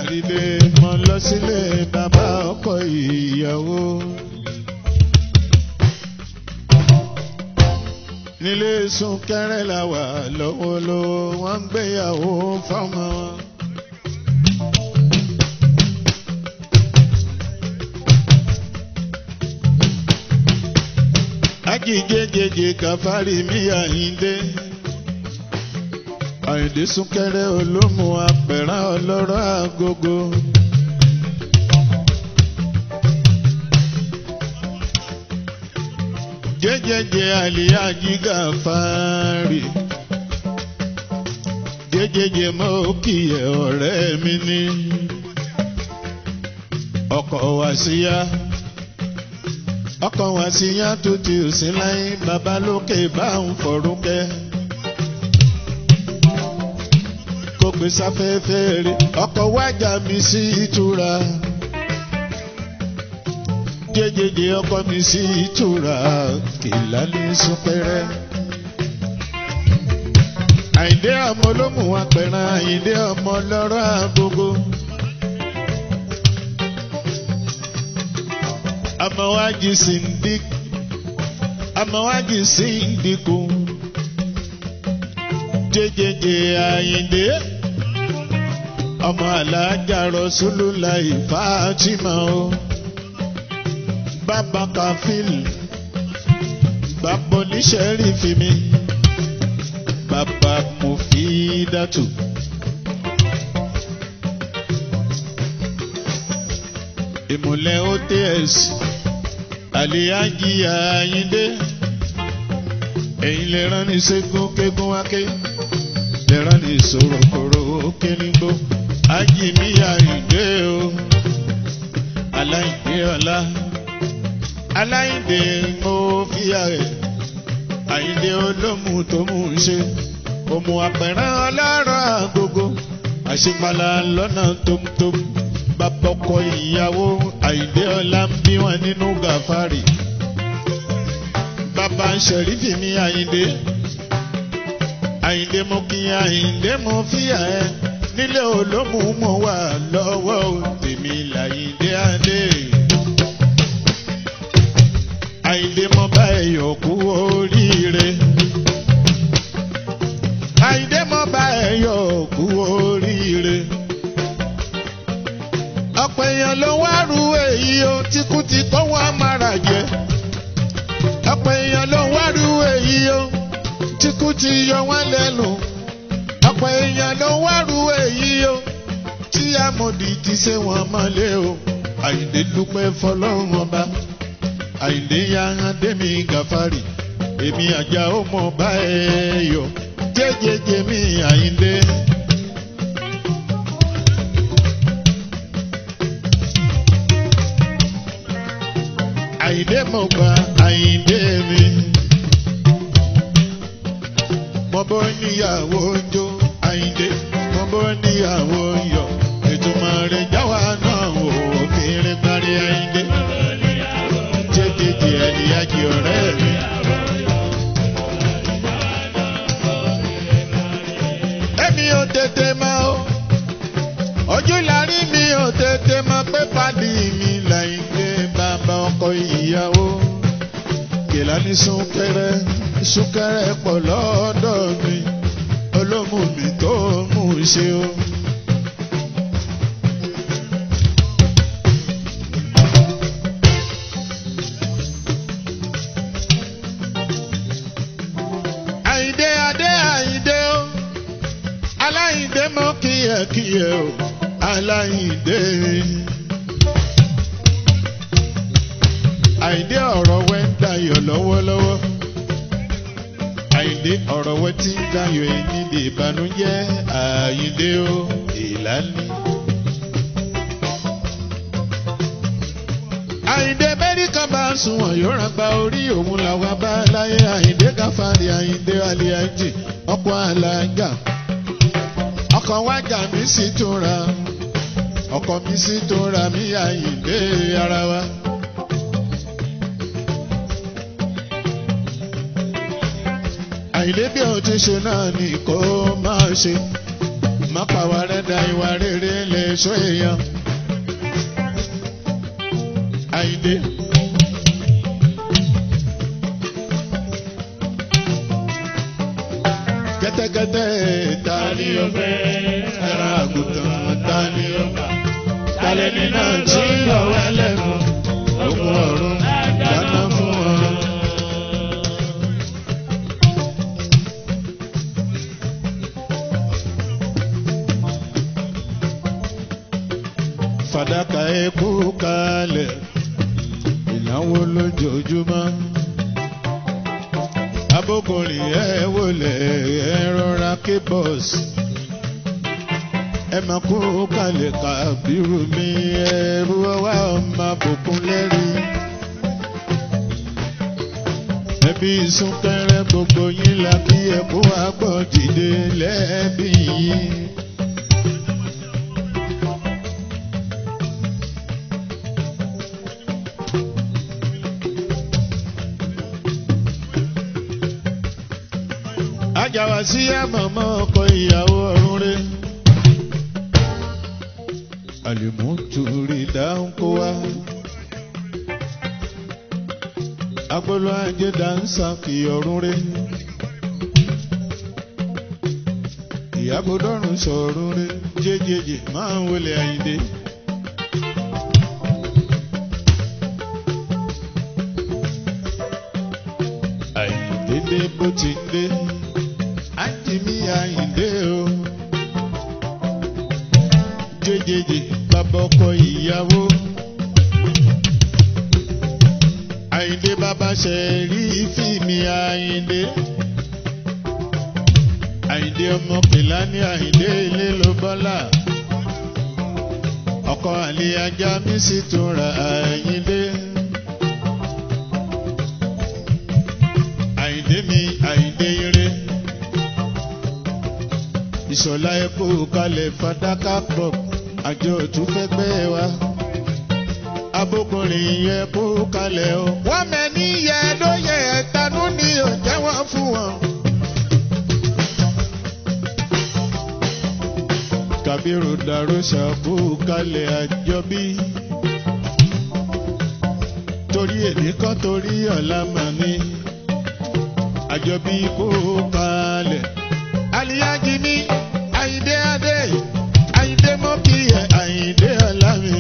dìde mọ́ lọ sílé bàbá ọkọ ìyàwó. nílé súnkẹrẹ la wà lọ́wọ́lọ́wọ́ wọ́n ń gbéyàwó fọ́mọ wọn. ajíjẹjẹjẹ kàfárí mi àyíndé àyíndé súnkẹrẹ olómù apẹ̀rán ọlọ́rọ̀ agogo. jẹjẹjẹ àlìyájí kàfárí jẹjẹjẹ mọ kíyẹ ọ̀rẹ́ mi ní ọkọ wá síyá ọkọ wá síyá tó ti sí láyé bàbá lókè bá ń fọrúkẹ kó gbé sáfẹ́fẹ́ rí ọkọ wájà mi sí ìtura jẹjẹjẹ ọkọ mi sí ìtura kìlá ní súpẹrẹ. àyìndé ọmọ olómù wa pẹ̀ràn àyìndé ọmọ lọ́rọ̀ àgógó. amọ̀wájì sindik amọ̀wájì sindikù jẹjẹjẹ àyìndé ọmọ alájà rọ̀ṣúlùlà ìfàtìmọ̀ o bàbá kàfíl bàbá oníṣẹ́rì fi mi bàbá mufidatu. ìmùlẹ̀ ots àlìyájí àyíndé ẹ̀yin lè rán ní ṣẹ́gun kégún wáké lè rán ní sòròkòrò kénígbó ájìmíyà ìgbé o aláìgbé ọlá aláìndé mo fíyà rẹ̀ àyíndé olómù tó mú un ṣe òmù àpẹ̀rẹ̀ ọlọ́rọ̀ àgógó àṣepàlà lọ́nà tómtóm bàbọ̀kọ ìyàwó àyíndé ọlá ń bí wọn nínú gàfárì bàbá ṣẹ̀rífì ní àyíndé àyíndé mo kí àyíndé mo fíyà ẹ nílé olómù mo wà lọ́wọ́ tèmi làyíndé adé àyíndé mo bá ẹyọ kú oríire. àyíndé mo bá ẹyọ kú oríire. ọ̀pọ̀ èèyàn ló wá ru èyí o tíkú ti kọ́ wọn amára jẹ. ọ̀pọ̀ èèyàn ló wá ru èyí o tíkú ti yọ wọn lẹ́nu. ọ̀pọ̀ èèyàn ló wá ru èyí o tí amòdì ti ṣe wọn mọ́lẹ̀ o. àyíndé dúpẹ́ fọlọ́run ọba àìlè ya adémi gàfárì èmi àjà ó mọ bá ẹ yọ jẹjẹjẹ mi àìlè. àìlè mo gba àìlè mi. mo bọ́ níyàwó jó àìlè mo bọ́ níyàwó yọ ètò mọ̀rẹ́ jáwa náà wò ó kéré parí àìlè jẹ́jẹ́jẹ́ ẹ̀díyàjì ọ̀rẹ́ mi. Ẹ̀mi ò tètè mọ̀ o, ojú larí mi ò tètè mọ̀ pé pàdé mi lẹ́yìn pé bàbá ọkọ ìyàwó. Kìlá ní súnkẹrẹ, súnkẹrẹ pọ̀ lọ́dọ̀ mi, olómù mi tó mú ṣe o. Àyìndé adé àyìndé o aláyìndé mọ kíyẹkíyẹ o aláyìndé. Àyìndé ọ̀rọ̀ wẹ́ ń dayọ̀ lọ́wọ́lọ́wọ́. Àyìndé ọ̀rọ̀ wẹ́ ti ń dayọ̀ ẹni dè ìbànújẹ́ àyìndé o ìlànà. Àyìndé mẹ́ríkà bá ń sunwọ̀n yóò rán gba orí òun làwọn bá láyé Àyìndé káfárí Àyìndé aliaji ọkọ̀ alága ọkọ̀ wájà mi sì tún ra ọkọ̀ mi sì tún ra mí Àyìndé ara wa. Àyìndé bí o ti ṣe náà ni kò máa ṣe má pàwọ́ rẹ̀ da ìwà rere lè sọ èèyàn. Àyìndé. Kẹ́tẹ́kẹ́tẹ́ ta ni ó fẹ́? Ẹran àgùntàn ta ni ó fà? Talẹ́ni náà tí ọ̀wẹ́ lẹ́nu. Ogun ọ̀run dáná fún wọn. Fàdákà ẹkú kalẹ̀, ìnáwó lójoojúmọ́. Abókùnrin ẹ wọlé ẹ rọra ké bọ́ọ̀sì. Ẹ máa kú kalẹ̀ kàbírù mi ẹrú ọwá ọmọ àbùkún lẹ́rìí. Ẹbí súnkẹrẹ gbogbo yín la kí ẹkú àgbọ̀ dìde lẹ́ẹ̀bí yìí. Ajáwa sí àmọ̀mọ́ ọkọ ìyàwó ọ̀run rẹ̀. Àlùmọ́tòrí dáhùn kó wá. Agbolo ajé dáńsà kì ọ̀run rẹ̀. Ìyàgbọ́dọ̀rùn sọ̀run rẹ̀ jẹ́jẹ́jẹ́ máa ń wọlé àyíndé. Àyíndé dé bó ti dé. Àjìmí àyíndé o. Jẹ́jẹ́jẹ́ bàbá ọkọ ìyàwó. Àyìndé bàbá ṣe rí fíìmì Àyìndé. Àyìndé ọmọ pèlá ní Àyìndé ilé ló bọ́lá. Ọkọ àlè ajá mi sì tún ra Àyìndé. Àyìndé mi Àyìndé ire. Ìṣọ̀lá epo kalẹ̀ fàdákà pọ̀ àjọ òtún fẹ́ gbẹ́ wa abókùnrin yẹ kó kalẹ̀ o. wọ́n mẹ́ni yẹ ló yẹ ẹ̀tanú ni ò jẹ́wọ́ fún wọn. Kàbírù dàrúṣà kó kalẹ̀ àjọbí. torí èmi kọ́ torí ọ̀la mà ní. àjọbí kó kalẹ̀. aliyaji ní Àyìndé adé Àyìndé mọ́kìyẹ Àyìndé ọ̀la mi.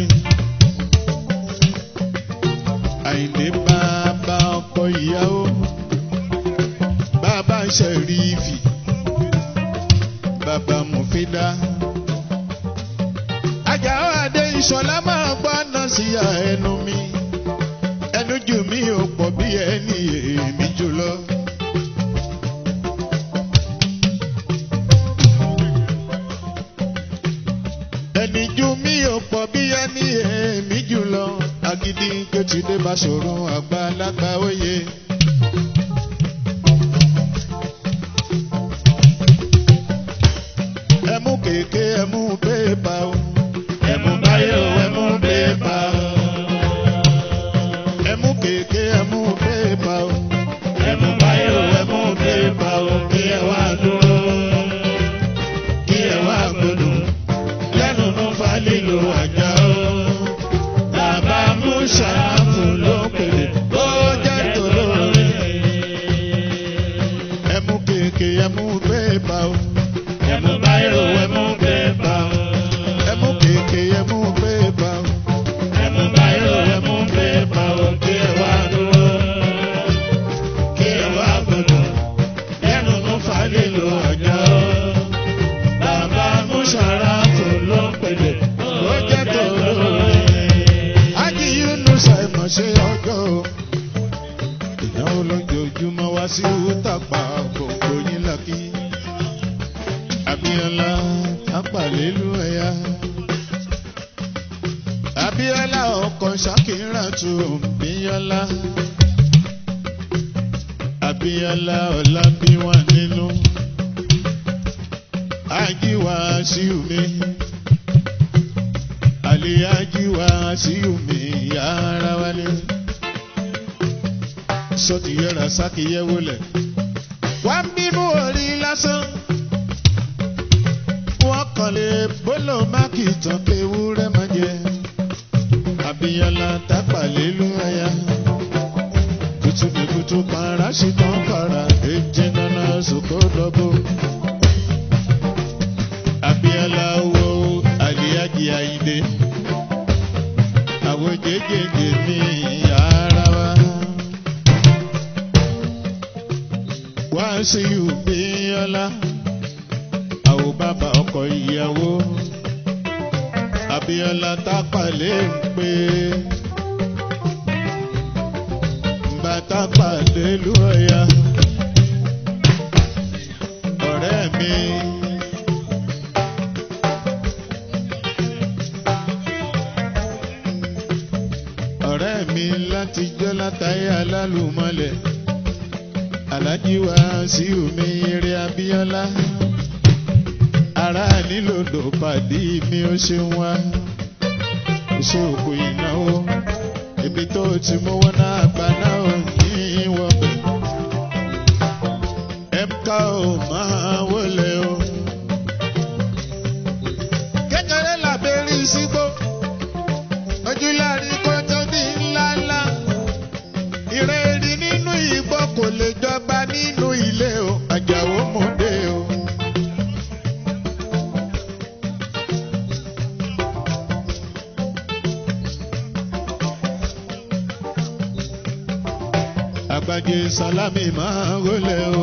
Àyìndé bàbá ọkọ ìyàwó bàbá ṣẹ̀rífì bàbá mọ̀fídà. Àjàó Adé Ìṣọ̀lá máa gbọ́nà sí ẹnu mi ẹnu jù mí ò pọ̀ bí ẹni èmi jùlọ. Ẹni jù mí ò pọ̀ bí ẹni èmi jùlọ agídí gbẹtìdé bá ṣòro àgbàlagbà òye. ẹmú kéèké ẹmú bébà o. ẹmú báyọ̀ ẹmú bébà o. ẹmú kéèké ẹmú bébà o. ẹmú báyọ̀ ẹmú bébà o. kí ẹ wá dúró kí ẹ wá gbódùn lẹ́nu ló fa lílo àjà o bàbá mùsàfù ló pèlè ó jẹ́ tòlóore. ẹmú kéèké ẹmú bébà o. ẹmú báyọ̀ ẹmú bébà o. ẹmú kéèké ẹmú bébà o. ẹmú báyọ̀ ẹmú bébà o. kí ẹ wá dúró kí ẹ wá gbọdọ̀ lẹ́nu ló fà lílo ọjà o. bàbá mùsàfù ló pèlè ó jẹ́ tòlóore ájì Yunusa ìmọ̀ ṣe ọjọ́ o. ìnáwó lójoojúmọ́ wá sí Utapa gbogbo yín lákì. Abíọ́lá apàlélu ẹ̀yà. Abíọ́lá ọkọ̀ Ṣakiratu Bíọ́lá. Abíọ́lá ọ̀la bí wà nínú. Ájì wá sí omi aliyaji wa sí omi yàrá wálé. sọ́ọ̀tì yẹra sákì yẹ wọlé. wá ń bínú orí lásán. wọ́n kàn lò má kì í tán pé ewúrẹ́ máa jẹ. Abíyọ́lá tápà lélu ẹ̀yà. Kutu mi kutu para ṣì tán para. Èjì nana sòkò dọ́bò. Abíyọ́lá wo àlìyájì àyíndé. Àwọn jẹjẹjẹ mi ara wa. Wá sí Abíyọ́lá. Àwọn bàbá ọkọ ìyàwó. Abíọ́lá tápàlé ń pè bàtà pàdé lú ọ̀yà ọ̀rẹ́ mi. ọ̀rẹ́ mi láti jọ́ látàrí alálùmọ́lẹ̀ alájí wa sí omi eré Abíọ́lá ara nílòdò pàdé mi ó ṣe wá ìṣòkò ìnáwó ibi tó ti mówó náà gbà náà ò ní wọ̀bẹ̀ ẹ̀ka ò máa wọlé o. kékeré làbẹ́rí sígbó ojúlárí kó tó ní ńláńlá ìrẹ́rì nínú ìgbọ́ kò lè jọba nínú ilé o àjàwó mọ́dé o. àgbàjẹ sálámì máa ń wọlé o.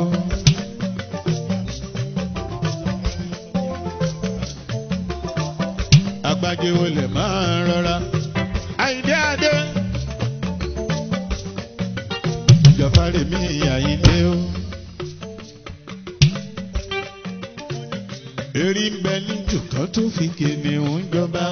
àgbàjẹ wọlé máa ń rọra. àyíndé adé. ìjọfárì mi àyíndé o. erí ń bẹ ní jùkọ́ tó fi kìnìún jọba.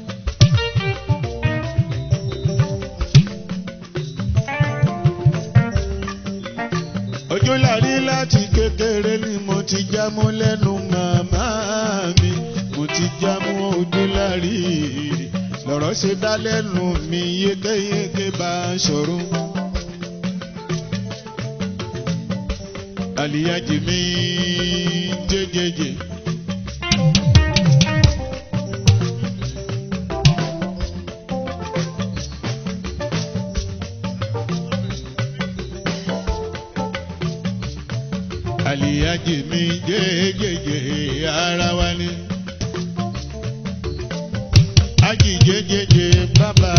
ojú lárí láti kékeré ni mo ti jámú lẹ́nu màmá mi mo ti jámú ojú lárí lọ̀rọ̀ ṣe dá lẹ́nu mi yékéyéké bá a ṣọ̀rọ̀. àlìyájì mi jẹjẹjẹ. àlìyájì mi jẹjẹjẹ ara wa ni. ájì jẹjẹjẹ bàbá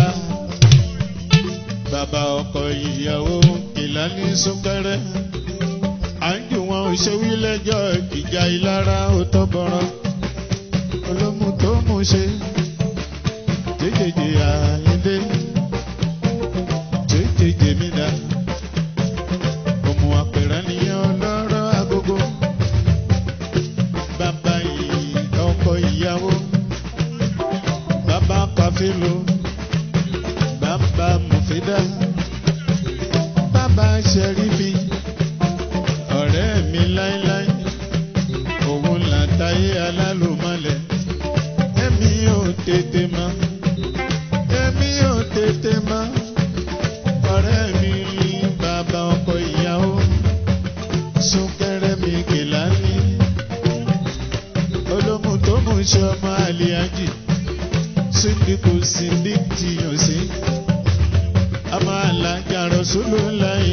bàbá ọkọ ìyàwó ìlànà súnkẹrẹ. à ń jù wọn ò ṣe wí lẹ́jọ́ ìjà ìlara ò tọ́ bọ̀rọ̀. olómù tó mú ṣe jẹjẹjẹ àyíndé jẹjẹjẹ mi dá ọmọ àpẹẹrẹ nìyẹn ọlọ́rọ̀ agogo bàbá yìí ọkọ ìyàwó bàbá kàfílò bàbá mùfídà bàbá sẹ́rífì ọ̀rẹ́ mi láíláí òun làtàyé alálùmọ́lẹ̀ èmi ò tètè mọ́ èmi ò tètè mọ́ ọ̀rẹ́ mi bàbá ọkọ ìyàwó súnkẹrẹ mi kìláni olómù tó mú ṣe ọmọ àlìyájì síndìkù síndìk tìyàn sí ọmọ alájà rọ̀ṣúlù láyé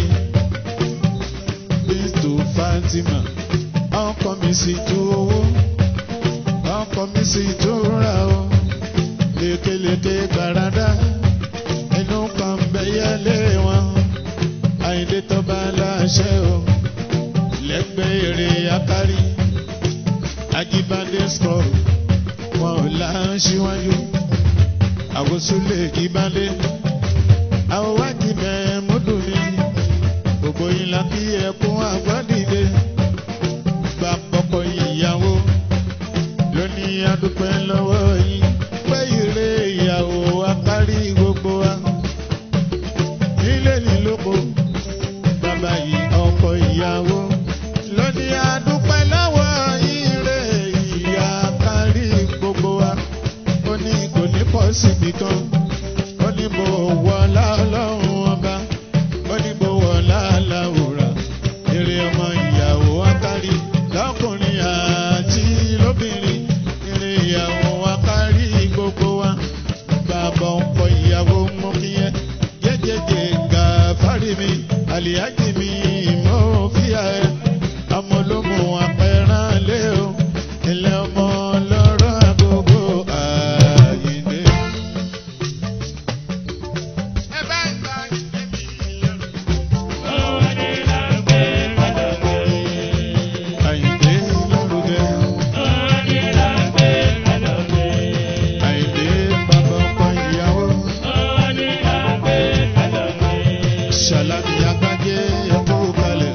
bíntù Fatima ọkọ mi sì tú owó ọkọ mi sì tú ra o lékeleke gbàràdá inú kan bẹ́yẹ́lé wọn àyíndé tó bá láṣẹ o lẹ́gbẹ̀ẹ́ èrè akárí ajíbádé skọ̀rù wọn ò láṣíwájú àwòsúlẹ̀ jíbádé àwòwájì mẹ́múdù ni gbogbo ìlà kí ẹkún àgbọ̀dìde gba pọ̀pọ̀ ìyàwó lónìí adúpẹ́ lọ́wọ́ yín pé ìrè ìyàwó akárí gbogbo wa nílé nílòpọ̀ bàbá yìí ọkọ ìyàwó lónìí adúpẹ́ lọ́wọ́ ire ìyá kárí gbogbo wa ó ní kò ní pọ̀ síbi kan ó ní bò wọ́ lọ́lọ́run ọba ó ní bò wọ́ láláwòrán èrè ọmọ ìyàwó akárí lọ́kùnrin àti lóbìnrin èrè ìyàwó olómù apẹ̀rán lé o ilé ọmọ lọ́rọ̀ àgógó àyíndé. ẹ bá ń gba ìdè mi lọ́rùn. Àyìndé lórúkẹ. Àyìndé bàbá ọkọ ìyàwó. Ṣàlàbí agbájé ẹkú kalẹ̀.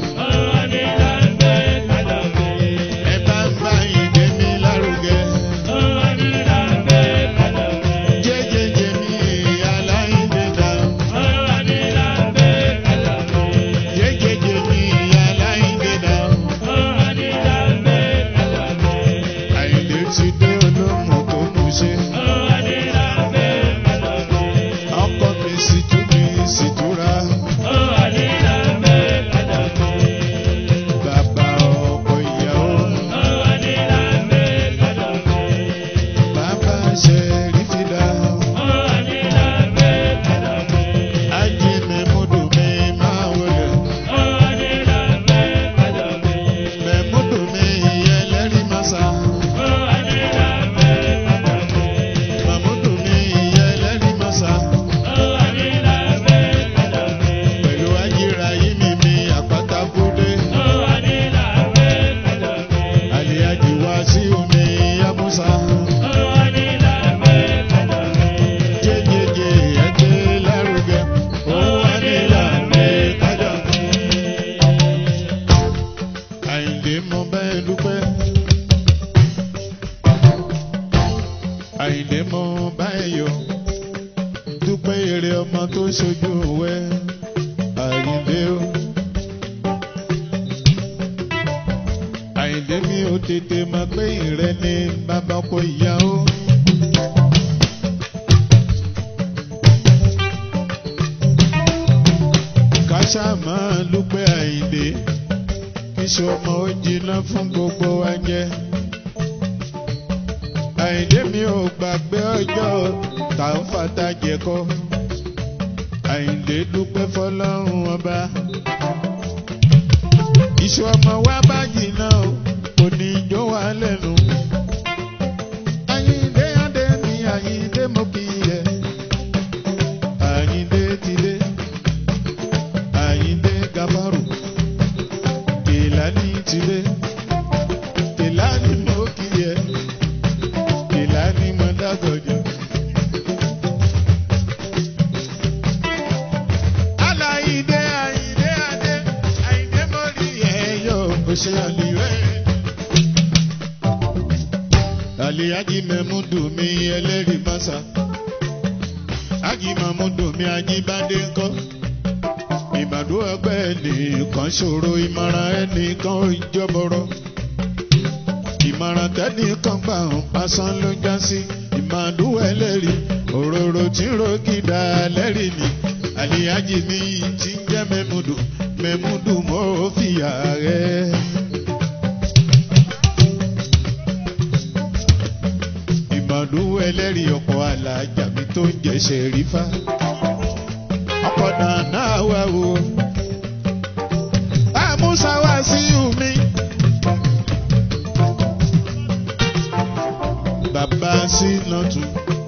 Ẹ bá ń bá Àyìndé mi lárugẹ. Jẹ́jẹ́jẹ́ mi aláìndé dá. Jẹ́jẹ́jẹ́ mi aláìndé dá. Àyìndé ti dé olómù tó mú ṣe. Ọkọ mi sì tú mi sì túra. Bàbá ọkọ ìyàwó. Bàbá ṣe rí fìdá. Ajé mẹ́múdù mi máa wọlé. Mẹ́múdù mi ẹlẹ́rìí máa sá. Mẹ́múdù mi ẹlẹ́rìí máa sá. Pẹ̀lú ajíra yìí mi mi àpáta kúdé. Àlìyájú wá sí omi Yámúsá. Jẹ́jẹ́jẹ́ ẹgbẹ́ lárugẹ. Ó wà nílànà kájà. Àyìndé mo bẹ́ẹ̀ dúpẹ́. Àyìndé mo báyìí yọ. Dúpẹ́ èrè ọmọ tó ṣojú wẹ́. Àyìndé o. Àyìndé mi ò tètè mọ̀ pé ìrẹ́ ni bàbá ọkọ ìyá o. Káṣá máa dúpẹ́ Àyìndé. Iṣu ọmọ ó jiná fún gbogbo wa jẹ. Àyìndé mi ò gbàgbé ọjọ́ tá ń fata jẹ̀kọ́. Àyìndé dúpẹ́ fọlọ́run ọba. Iṣu ọmọ wa bá jiná o, kò ní jó wa lẹ́nu. Àyìndé adé mi, Àyìndé mo kì í yẹ. Àyìndé ti dé. Àyìndé gabaru. Kèlání ti dé. Kèlání mo kì í yẹ. Kèlání mo dágọ̀jọ. Aláìdé Àyìndé adé. Àyìndé mo rí ẹ̀yọ́. Ó ṣe àlìwẹ́. Àlìyájí mẹ́múdù mi ẹlẹ́rìí mọ́sá. Ájí mọ́múdù mi ajíbádé ńkọ́. Ìbàdó ẹgbẹ́ ẹnìkan ṣòro ìmọ̀ràn ẹnìkan ò jọ́bọ̀rọ̀. Ìmọ̀ràn tẹ́nìkan gbà ń pasán ló já sí. Ìmàdó ẹlẹ́rìí òróró tí ń rògìdá lẹ́rìí ni. Àlìyájí mi ti ń jẹ́ mẹ́múdù. Mẹ́múdù mọ́ fìyà rẹ̀. ìmọ̀dún ẹlẹ́rìí ọkọ̀ alájà mi tó ń jẹ́ ṣẹ̀rífà. ọkọ̀ nàná wà wò. àmúṣà wá sí omi. bàbá sí nọ́tù.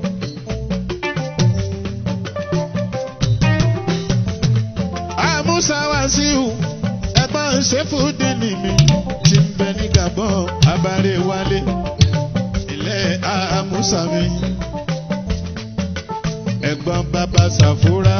àmúṣà wá sí o. ẹ̀gbọ́n ṣẹ́fúdínì mi ti ń bẹ ní Gabon abáré wálé ilẹ̀ àmúsàmì ẹ̀gbọ́n bàbá sàfúrà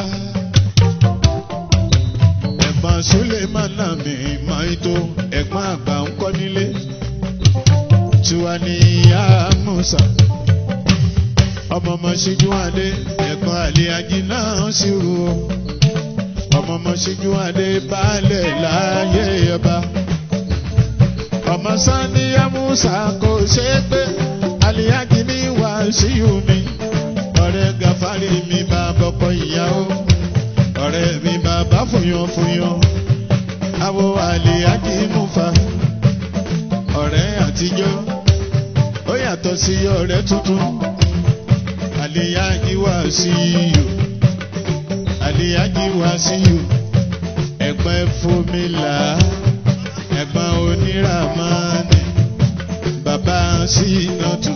ẹ̀gbọ́n sulemana mi maito ẹ̀gbọ́n àgbà ń kọ́ nílé tiwa ní àmúsà ọmọ ọmọ ṣíjú adé ẹ̀gbọ́n àlẹ́ ají náà sì rú o ọmọ ọmọ ṣíjú adé baálẹ̀ láàyè ọba ọmọ sani amusa kò ṣe é pé aliyaji ní wàásíù mi ọ̀rẹ́ gàfárì mi bá bọ́kọ ìyàwó ọ̀rẹ́ mi bàbá fúnyàn fúnyàn àwọ aliyaji mufa ọ̀rẹ́ àtijọ́ ó yàtọ̀ sí ọ̀rẹ́ tuntun aliyaji wàásíù aliyaji wàásíù ẹ̀gbọ́n fúnmilà ẹ̀gbọ́n oníramani bàbá sínátù.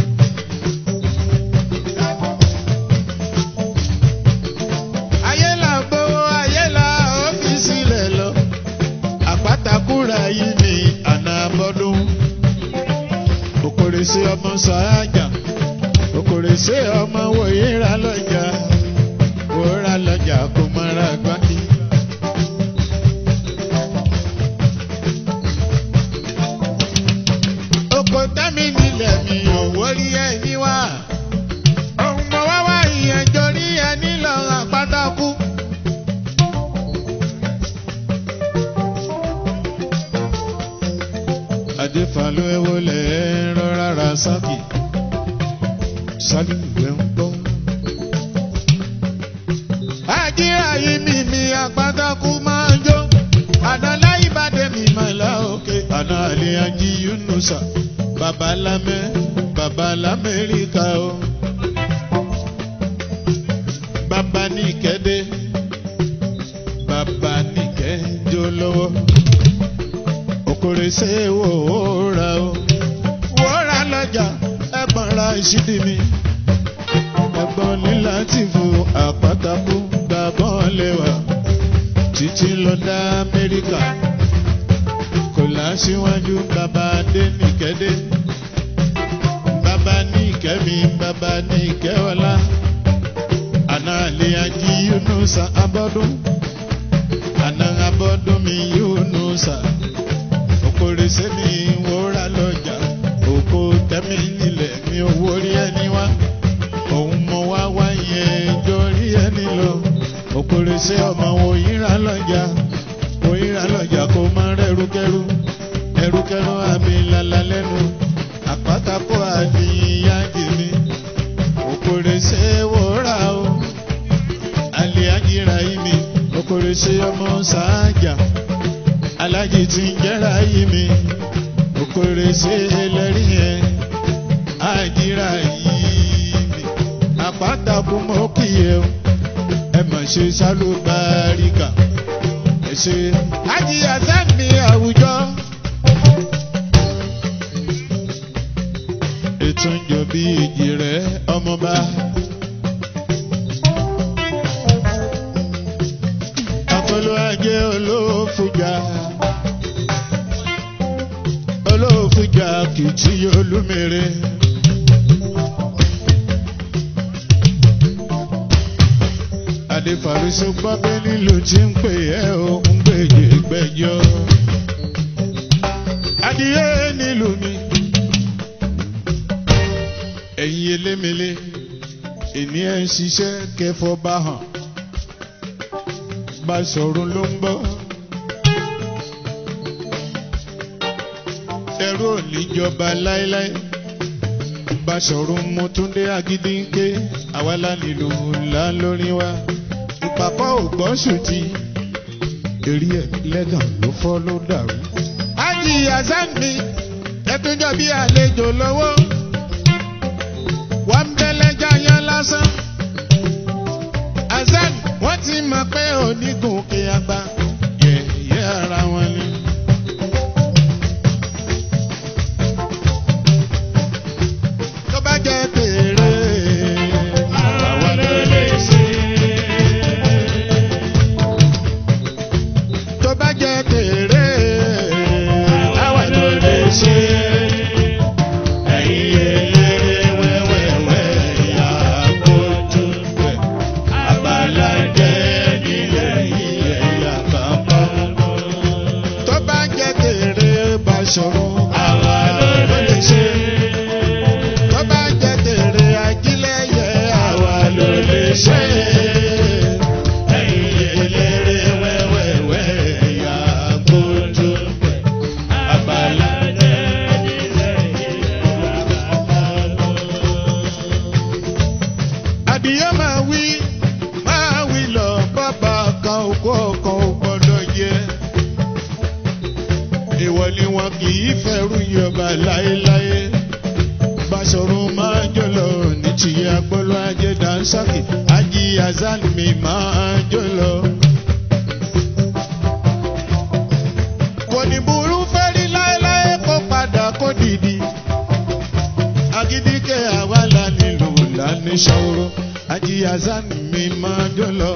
ayé là ń gbowó ayé là ó fi sílẹ̀ lọ àpátakúra yìí ní àná abọ́dún òkòrè sí ọmọ sàájà òkòrè sí ọmọ wòye ra lọ́jà wòra lọ́jà kò mọ́ra gbáki. oko tẹ́mi nílẹ̀ mi ò wórí ẹni wá. ohun mọ̀ wá wá ìyẹn jorí ẹni lọ́rùn àpátákú. adéfàlú ewo lẹ rọra ra sákì sálùwẹ ń gbọ́. àjíra yìí mi mi àpátákú máa ń jó àná láyé bá dé mi máa la òkè àná àlè ají yunusa babalámẹ babalámẹríkà o bàbá ní kẹ́dé bàbá ní kẹ́jọ lọ́wọ́ okòrè ṣe wò ó ra o wò ó ra lọ́jà ẹ̀gbọ́n ra ìṣídìí mi ẹ̀gbọ́n ní láti fún àpátákó gbàgbọ́n lẹ́wà títí lọ dá amẹ́ríkà kò láṣíwájú bàbá adé nìkẹ́dé bàbá ní ìkẹ́mi bàbá ní ìkẹ́wọlá àná àlè ají yunusa abọ́dún àná abọ́dún mi yunusa òkòrè sẹ́mi wòórà lọ́jà òkò tẹ́mi nílẹ̀ mi ò wórí ẹni wá òun mọ wá wá yẹn jọrí ẹni lọ òkòrè sẹ́ ọmọ òyìnbá lọ́jà òyìnbá lọ́jà kó má rẹ́rúkẹ́rú ẹrúkẹ́rú àmì lala lẹ́nu àpátákó àdìyá jìmí òkòrè sẹ́ wòórà o àlè àjìrà yìí mi òkòrè sẹ́ ọmọ sàájà alájì tí ń jẹ́ra yìí mi òkòrè ṣe ẹlẹ́rìí yẹn àjìrà yìí mi àpáta kú mọ́ kí ẹ o ẹ mà ṣe sálúbáríkà ẹ ṣe àjìyà sẹ́mi àwùjọ. ètò ń jọ bí ìjì rẹ̀ ọmọba. Akọlù ajé olófùjà. Olófùjà kìtì olúmere. Adéfàrísọ gbọ́bẹ́ nílò tí ń pè ẹ́ o ń gbèjè gbẹ́jọ́. Adìyẹ nílùú mi. Ẹ̀yin elémele, èmi ẹ̀ ń ṣiṣẹ́ kẹfọ́ bá hàn bá sọ̀rọ̀ ló ń bọ̀. ẹrú ò ní jọba láéláé. bá sọ̀rọ̀ mo tún dé agídí ń ké àwa lánìlú ńlá lórí wa. ìpàkọ́ ò gbọ́ sùtì. eré ẹ̀ lẹ́gàn ló fọ́ ló dàrú. ájì hasan mi ẹtúnjọ bí àlejò lọ́wọ́. wọ́n ń bẹ́lẹ́jà yán lásán. hasan wọ́n ti mọ̀ pé onígùnkè àgbà yẹ̀yẹ́ ara wọn ni. tó bá jẹ́ tèrè àwa ló lè ṣe. tó bá jẹ́ tèrè àwa ló lè ṣe. ẹ̀yin eléré wẹ́wẹ́wẹ́ ìyá kojú pẹ̀ abalajẹ nílẹ̀ ilẹ̀ ìyá bàbá. tó bá jẹ́ tèrè bá sọ̀rọ̀ àwa ló lè ṣe tó bá jẹ́ tèrè ajílẹ̀yẹ àwa ló lè ṣe. ẹ̀yin eléré wẹ́wẹ́wẹ́ ìyá kojú pẹ̀ abalajẹ nílẹ̀ ìyá bàbá. Adìyẹ máa wí máa wí lọ bàbá kan òkú ọkàn ò gbọdọ̀ jẹ. Ìwọ ni wọn kì í fẹ́rù yọba láéláé. Báṣọ̀run máa jọlọ ní tìyẹ agbọ́lọ́ ajé dansaki. Ají Azan mi máa jọlọ. Kò ní burú fẹ́rí lá. ní ṣàwòrò ajíyàzá mi máa dún lọ.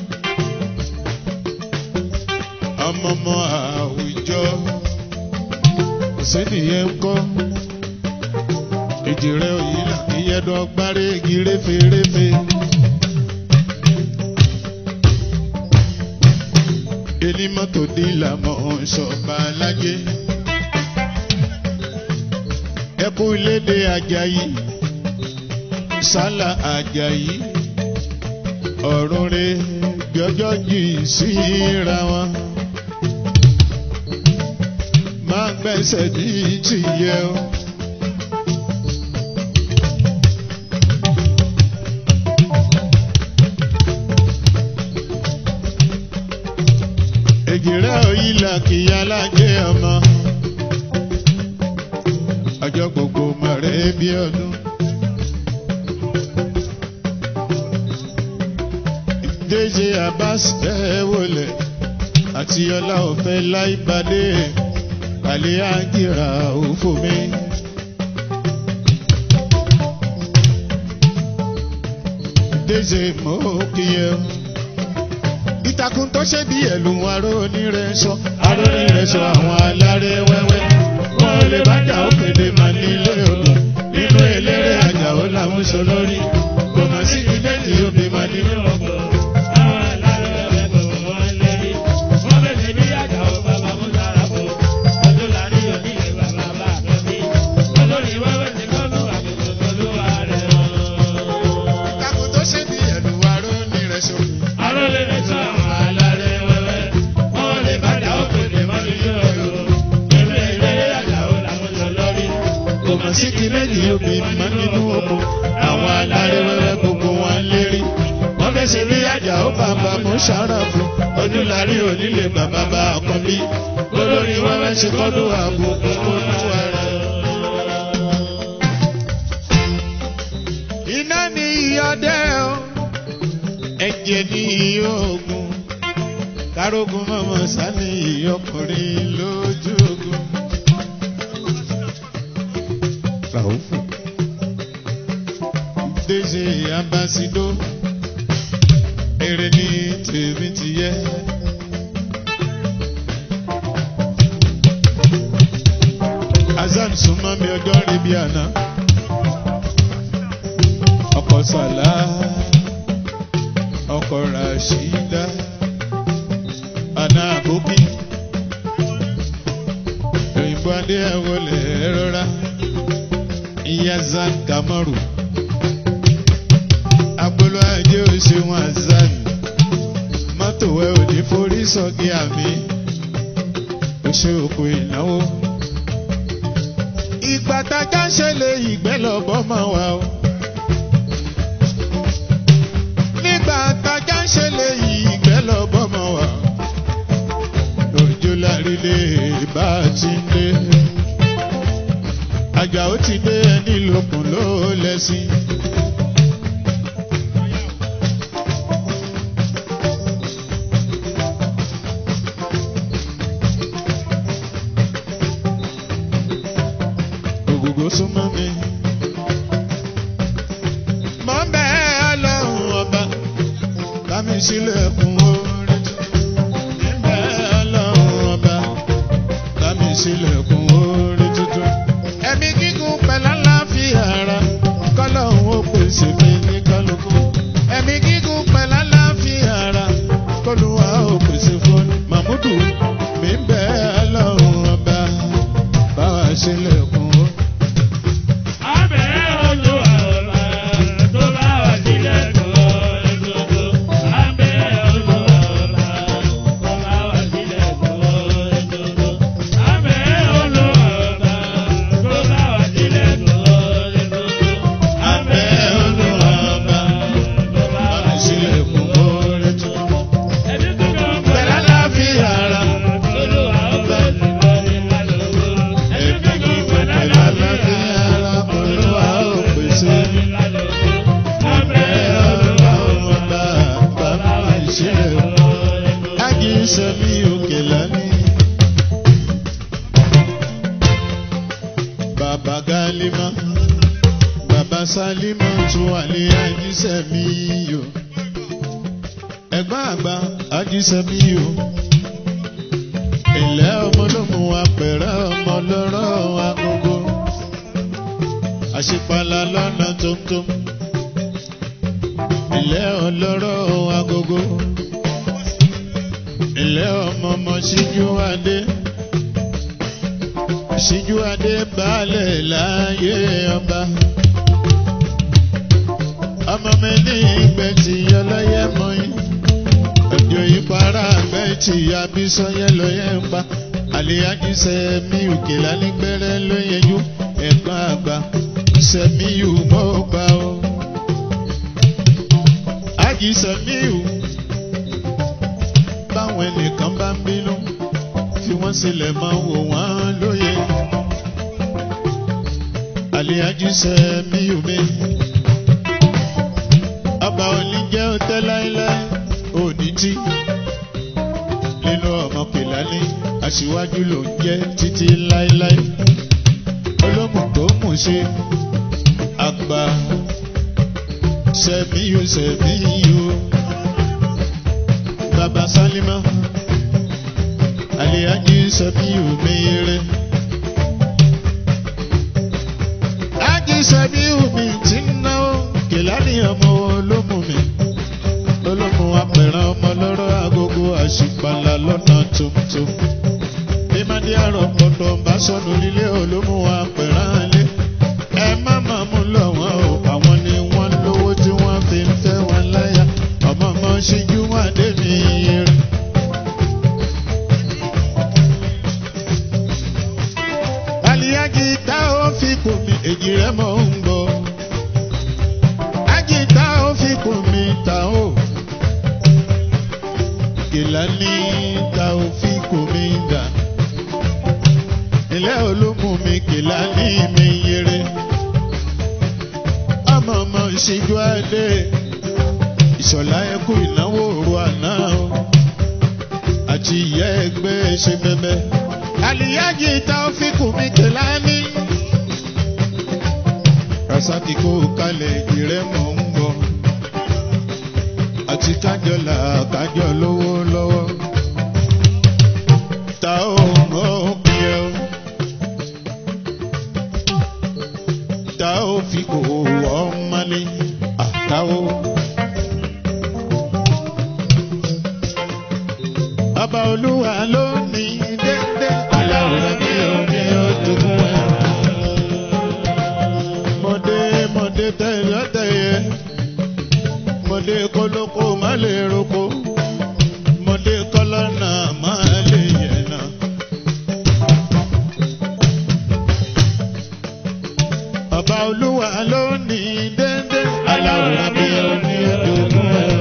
ọmọọmọ àwùjọ kò sẹ́niyẹn ń kọ́ èjì rẹ̀ òyìnlá ìyẹ́dọ̀ gbárí igi réferéfe. Ení mọ́tò dílà mọ́ ṣọ̀bà alájẹ. Ẹkú lédè Ajayi, Sálà Ajayi, ọ̀run re jọjọ́ jì síra wọn. Máa gbẹ́sẹ̀ ní tìyẹ o. èjìrẹ́ òyìnlá kìí alájẹ ọmọ ọjọ́ gbogbo mọ̀rẹ́ bí ọdún. Déjé Abbas ẹ wọlé àti ọlá ọ̀fẹ́ láìpàdé àlẹ́ àgìrà òfò mi. Déjé mọ́ kíyẹ ìtàkùn tó ṣe bí ẹ̀lùn aró onírẹ̀ṣọ́ aró onírẹ̀ṣọ́ àwọn aláré wẹ́wẹ́ wọn ò lè bá jà ó kéde mà nílé odò nínú eléré àjàó làwọn sọ lórí kò mà sí ilé tí ó bí mà nínú ọgbọ. ìtàkùn tó ṣe bí ẹ̀lùn aró onírẹ̀ṣọ́ kò mà sí kí méjì ó bí mà nínú ọgbọ. àwọn aláré wẹ́wẹ́ gbogbo wọn lérí wọ́n fẹ́ ṣe bí àjàó bàbá mú ṣàràfù ojúlarí onílé bàbá bá ọkàn bí olórí wẹ́wẹ́ ṣe kọ́dún àbùkù olúwa rẹ̀. iná ní ìyọdẹ o ẹ̀jẹ̀ ní ìyóògùn kárógun mọ́mọ́ sani ìyọkùnrin lójú ogun. Ràúfù Déjé Ambasido èrè ní tèmi ti yẹ. Azan súnmọ́ mi ọjọ́ rí bí àná. Ọkọ̀ Sàlá, ọkọ̀ Rashida, àná àbókí. Òyìnbó adé ẹ̀wọ̀lẹ̀ rọra. Ìyá Zan Kamaru. Agbolo ajé òṣèwọ̀n Azan. Mọ́tò ẹ̀ ò ní forí sọ́gi àmì. Ó ṣe òkú ìnáwó. Ìgbà tájà ń ṣẹlẹ̀ ìgbẹ́ lọ́bọ̀ máa wà o. Nígbà tájà ń ṣẹlẹ̀ ìgbẹ́ lọ́bọ̀ máa wà. Òjò lárílé bá a ti ń dé. Àjà ó ti dé ẹni lókun ló lẹ́sìn. Ògùgò súnmọ́ mi. Mọ̀ ń bẹ́ ọlọ́run ọba, bá mi sílẹ̀kùn orin tuntun. Mọ̀ ń bẹ́ ọlọ́run ọba, bá mi sílẹ̀kùn orin tuntun. Ẹ̀mí gígùn pẹ̀lú àlàáfíà ara, kọ́lọ́hún ó pèsè mi ní kálukú. Ẹ̀mí gígùn pẹ̀lú àlàáfíà ara, kọ́lùwà ó pèsè fún Màmúdù. Mi ń bẹ́ ọlọ́run ọba, bá wa sílẹ̀kùn orin. Abẹ́ olúwàbá, bá mi sílẹ̀kùn orin tuntun. Pẹ̀lú àlàáfíà ara, ẹ̀mí gígùn pẹ̀lú àlàáfíà ara, Olúwa ó pèsè. Abẹ́ olúwàbá, bá mi sílẹ̀kùn. Ájí sẹ́mi òkè lánìí. Bàbá Gálímà, bàbá sálímọ̀ tún wà ní àjíṣẹ́ mi o. ẹ̀gbọ́n àgbà àjíṣẹ́ mi o. ilẹ̀ ọmọ ló mú apẹ̀rẹ̀ ọmọ lọ́rọ̀ agogo. àṣepàlà lọ́nà tóńtó. ilẹ̀ ọlọ́rọ̀ agogo. ilẹ̀ ọmọ ọmọ síjú adé síjú adé balẹ̀ láyé ọba. ọmọ mi ní ìgbẹ́ tí ọlọ́yẹ mọ́ yín. òjò ìpara àgbẹ̀ tí abísọ́yẹ lọ́yẹ ń pa. àlèyájú sẹ́mi òkè lálẹ́gbẹ̀rẹ́ ló yẹjú. ẹ̀gbọ́n àgbà sẹ́mi yù mọ́ gbà ó. ájì sẹ́mi yù. báwọn ẹnìkan bá ń bínú fi wọ́n sílẹ̀ máa wò wọ́n lóye. Àlíhájú sẹ́mi omi. Ọba òní jẹ́ òtẹ́ láéláé òní tí. Nínú ọmọ Kìlání, aṣíwájú ló ń jẹ́ títí láéláé. Olómù tó mú ṣe àgbà sẹ́mi yóò sẹ́mi yóò. Bàbá Sálímà. Àlíhájú sẹ́mi omi rẹ̀. sẹ́bí omi tí ń náwó kìláàní ọmọ olómù mi olómù apẹ̀rẹ̀ ọmọ lọ́rọ̀ agogo àṣìpàlà lọ́nà tuntun bí mádé àrọ̀ pọ̀tọ̀ bá sọnù nílé olómù apẹ̀rẹ̀ alẹ́ ẹ má má mú lọ wọn o àwọn ni wọ́n lówó tí wọ́n fi ń fẹ́ wọn láyà ọmọ ọmọ ṣíjú wọn dé mi rẹ̀. Àlìyájí tá ó fi kù mí èjì rẹ̀ mọ̀ ń gbọ́. Ájì tá ó fi kù mí tá ó. Kìlání tá ó fi kù mí dà. Ilé olómù mi kìlání mi yẹrẹ. Ọmọ ọmọ ìṣíjú adé. Ìṣọ̀lá ẹkú ìnáwó òru àná o. Àti ìyá ẹgbẹ́ ṣe bẹ́bẹ́ àlìyájì taofíkù mi kìláni. rasaki kó kalẹ̀ ìrẹ́ mọ̀ ń bọ̀ àti kájọlá kájọ lówó lọ́wọ́ ta ó mọ̀ òkè o ta ó fi kò wọ́ mọ́lé àtàwọ̀. Ọba olúwa ló ní dédé. Aláwòrán bí omi ojúkún ẹ̀. Mọ̀dé mọ̀dé tẹ̀yọ́ tẹ̀yẹ. Mọ̀dé kólókó má lè roko. Mọ̀dé kọ́lọ́nà má lè yẹ̀nà. Ọba olúwa ló ní dédé. Aláwòrán bí omi ojúkún ẹ̀.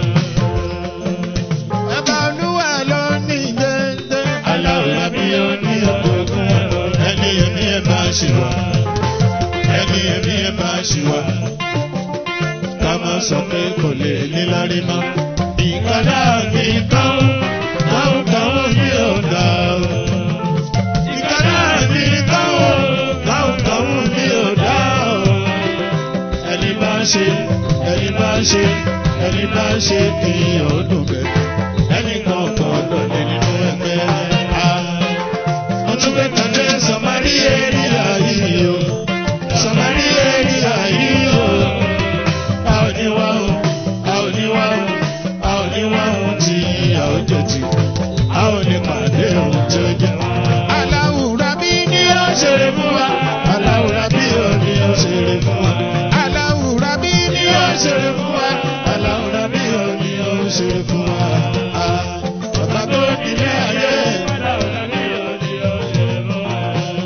Ọba olúwa ló ní dédé. Aláwòrán bí omi ojúkún ẹ̀. Ẹni ẹni ẹ bá ṣe wá. Ẹni ẹni ẹ bá ṣe wá. Ká má sọ pé kò lè nílárí mọ́. Ìkànnà mi kàn kàn kàn mi ò dà o. Ìkànnà mi kàn kàn kàn mi ò dà o. Ẹni bá ṣe ẹni bá ṣe ẹni bá ṣe kí ọdún bẹ̀. Ẹni kan kan lọ́lẹ̀ nínú ẹgbẹ́ a. Wọ́n tún gbé kan dé Sọmarí èrìà yìí o. Sọmarí èrìà yìí o. A ò ní wá o, a ò ní wá o, a ò ní wá o tí a ò jẹ ti. A ò ní pàdé ohun tí ó jẹ. Aláwùrá bí ní ó ṣeré fún wa. Aláwùrá bí ó ní ó ṣeré fún wa. Aláwùrá bí ní ó ṣeré fún wa. Aláwùrá bí ó ní ó ṣeré fún wa. Ah, Bàbá tó nílé ayé. Aláwùrá bí ó ní ó ṣeré fún wa.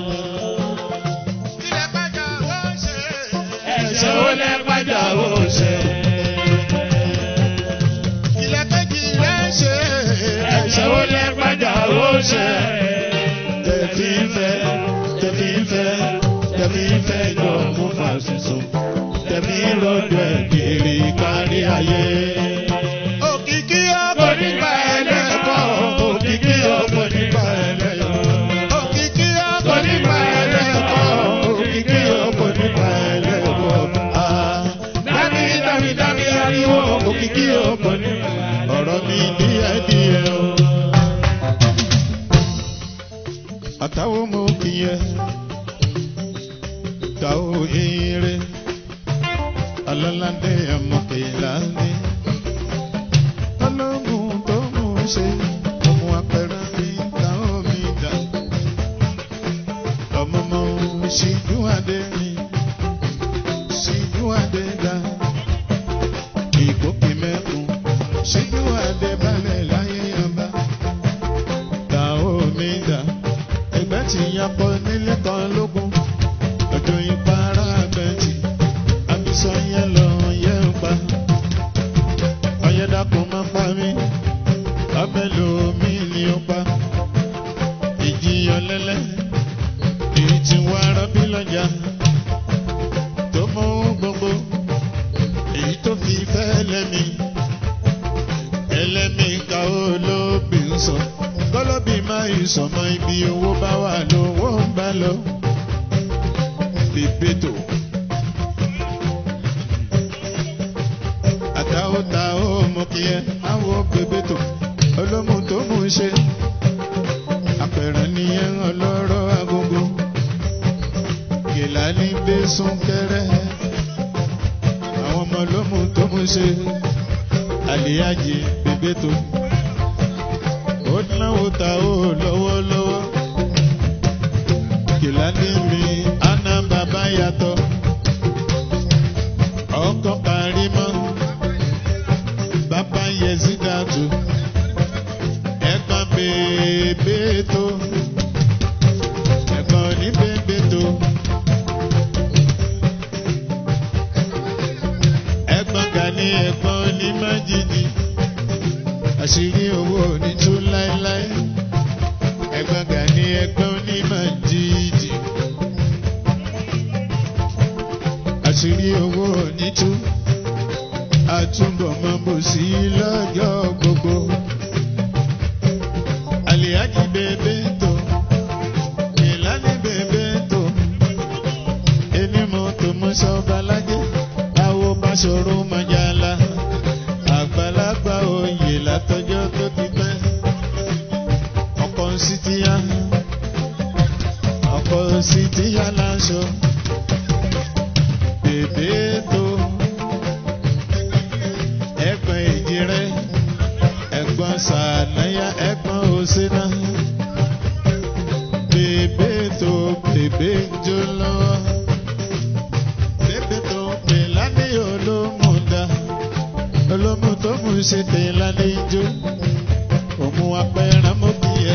Ilẹ̀ pàjá ó ṣe. Ẹ̀ṣẹ̀ ó lẹ́ pàjá ó ṣe. Ilẹ̀ kejì rẹ̀ ṣe. Ẹ̀ṣẹ̀ ó lẹ́ pàjá ó ṣe. Tẹ̀fí ń fẹ́, tẹ̀fí ń fẹ́, tẹ̀fí ń fẹ́ jọ fún fàṣìṣò. Tẹ̀fí ń rọ̀jò ẹ̀ kiri kárí ayé. Òkìkí ọkọ̀ nípa ẹlẹ́kọ̀ọ́. Òkìkí ọkọ̀ nípa ẹlẹ́kọ̀ọ́. Òkìkí ọkọ̀ nípa ẹlẹ́kọ̀ọ́. Òkìkí ọkọ̀ nípa ẹlẹ́kọ̀ọ́. Ah. ta ó ire ọlọ́ládé ọmọkèlá ní ọlọ́gùn tó mú ṣe ọmọ apẹ̀rẹ̀ mi ta ó mi dà ọmọ mọ ṣíjú adé mi ṣíjú adé dá ìgbókè mẹ́kun ṣíjú adé balẹ̀ láyé ọba ta ó mi dà ẹgbẹ́ ti yapọ̀ nílé kan lógún ọjọ́ ìpara bẹ́ẹ̀tì àbísọ yẹn lọ yẹn pa ọyẹ́dàkùn máa pa mí ọbẹ̀ lomi ni ó pa ìjìyàn lẹ́lẹ́ èyí tí wọ́n ará bí lọ́jà tó mú gbogbo èyí tó fi fẹ́ lẹ́mi ẹlẹ́mi ká ó lóbi ń sọ kọ́lọ́bì máa ìsọ̀mọ́ ibi owó bá wà lówó ń bá lọ bebeto. Àtàwọn ta ó mú kí ẹ àwọ̀ bebeto. Olómù tó mú ṣe. Àpẹẹrẹ nìyẹn ọlọ́rọ̀ agogo. Gèlà ní gbé súnkẹrẹ. Àwọn ọmọ olómù tó mú ṣe. Àlìyájì bebeto. Ó náwó ta ó lọ́wọ́lọ́wọ́. Gèlà ní mi ana bàbá yàtọ̀ ọkọ karimọ bàbá yezidatu ẹ̀gbọ́n bèbè tó ẹ̀gbọ́n ní bèbè tó ẹ̀gbọ́n gani ẹ̀gbọ́n ní májìdì àṣírí owó ní tú láéláé ẹ̀gbọ́n gani ẹ̀gbọ́n ní májìdì. àṣírí owó nítú àtúbọ̀ mọ́ bò sí lọ́jọ́ gbogbo. Àlìyájí bèbè tó, ìlànà bèbè tó, ẹni mọ́ tó mú sọ́ba lájẹ́, àwo bá ṣòro mọ́jàlá, àgbàlagbà oyè látọjọ́ tó ti pẹ́. Ọkọ̀ sí ti yá, ọkọ̀ sí ti yá láṣọ bèbètò ẹ̀gbọ́n èjìrẹ́ ẹ̀gbọ́n sànáyà ẹ̀gbọ́n òsínà bèbètò bèbè jó lọ́wọ́ bèbètò pèlání olómùdá olómù tó mú ṣe pèlání jó òmù apẹ̀rẹ̀ mọ́bíyẹ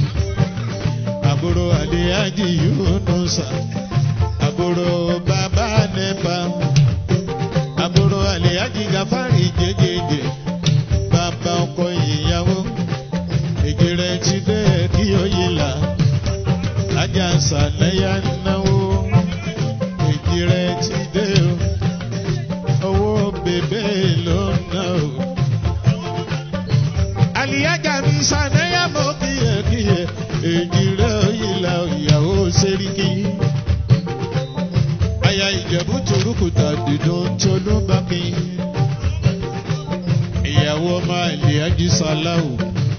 àbúrò àlẹ́yájì yóò nù sà àbúrò bàbá nípa àbúrò àlèyájí gafárì jẹjẹjẹ bàbá ọkọ ìyàwó èjìrẹ ti dé kí ó yé là ajá sàlẹyà náwó èjìrẹ ti dé o owó bèbè ló ná o. àlìyájà mi sàlẹyà mọ kíyèkíyè èjìrẹ òyìnlá ìyàwó sẹríkì aya ìjẹ̀bú torúkùtà dídùn tolú bá mi. ìyàwó máa lè ájí sàláwù.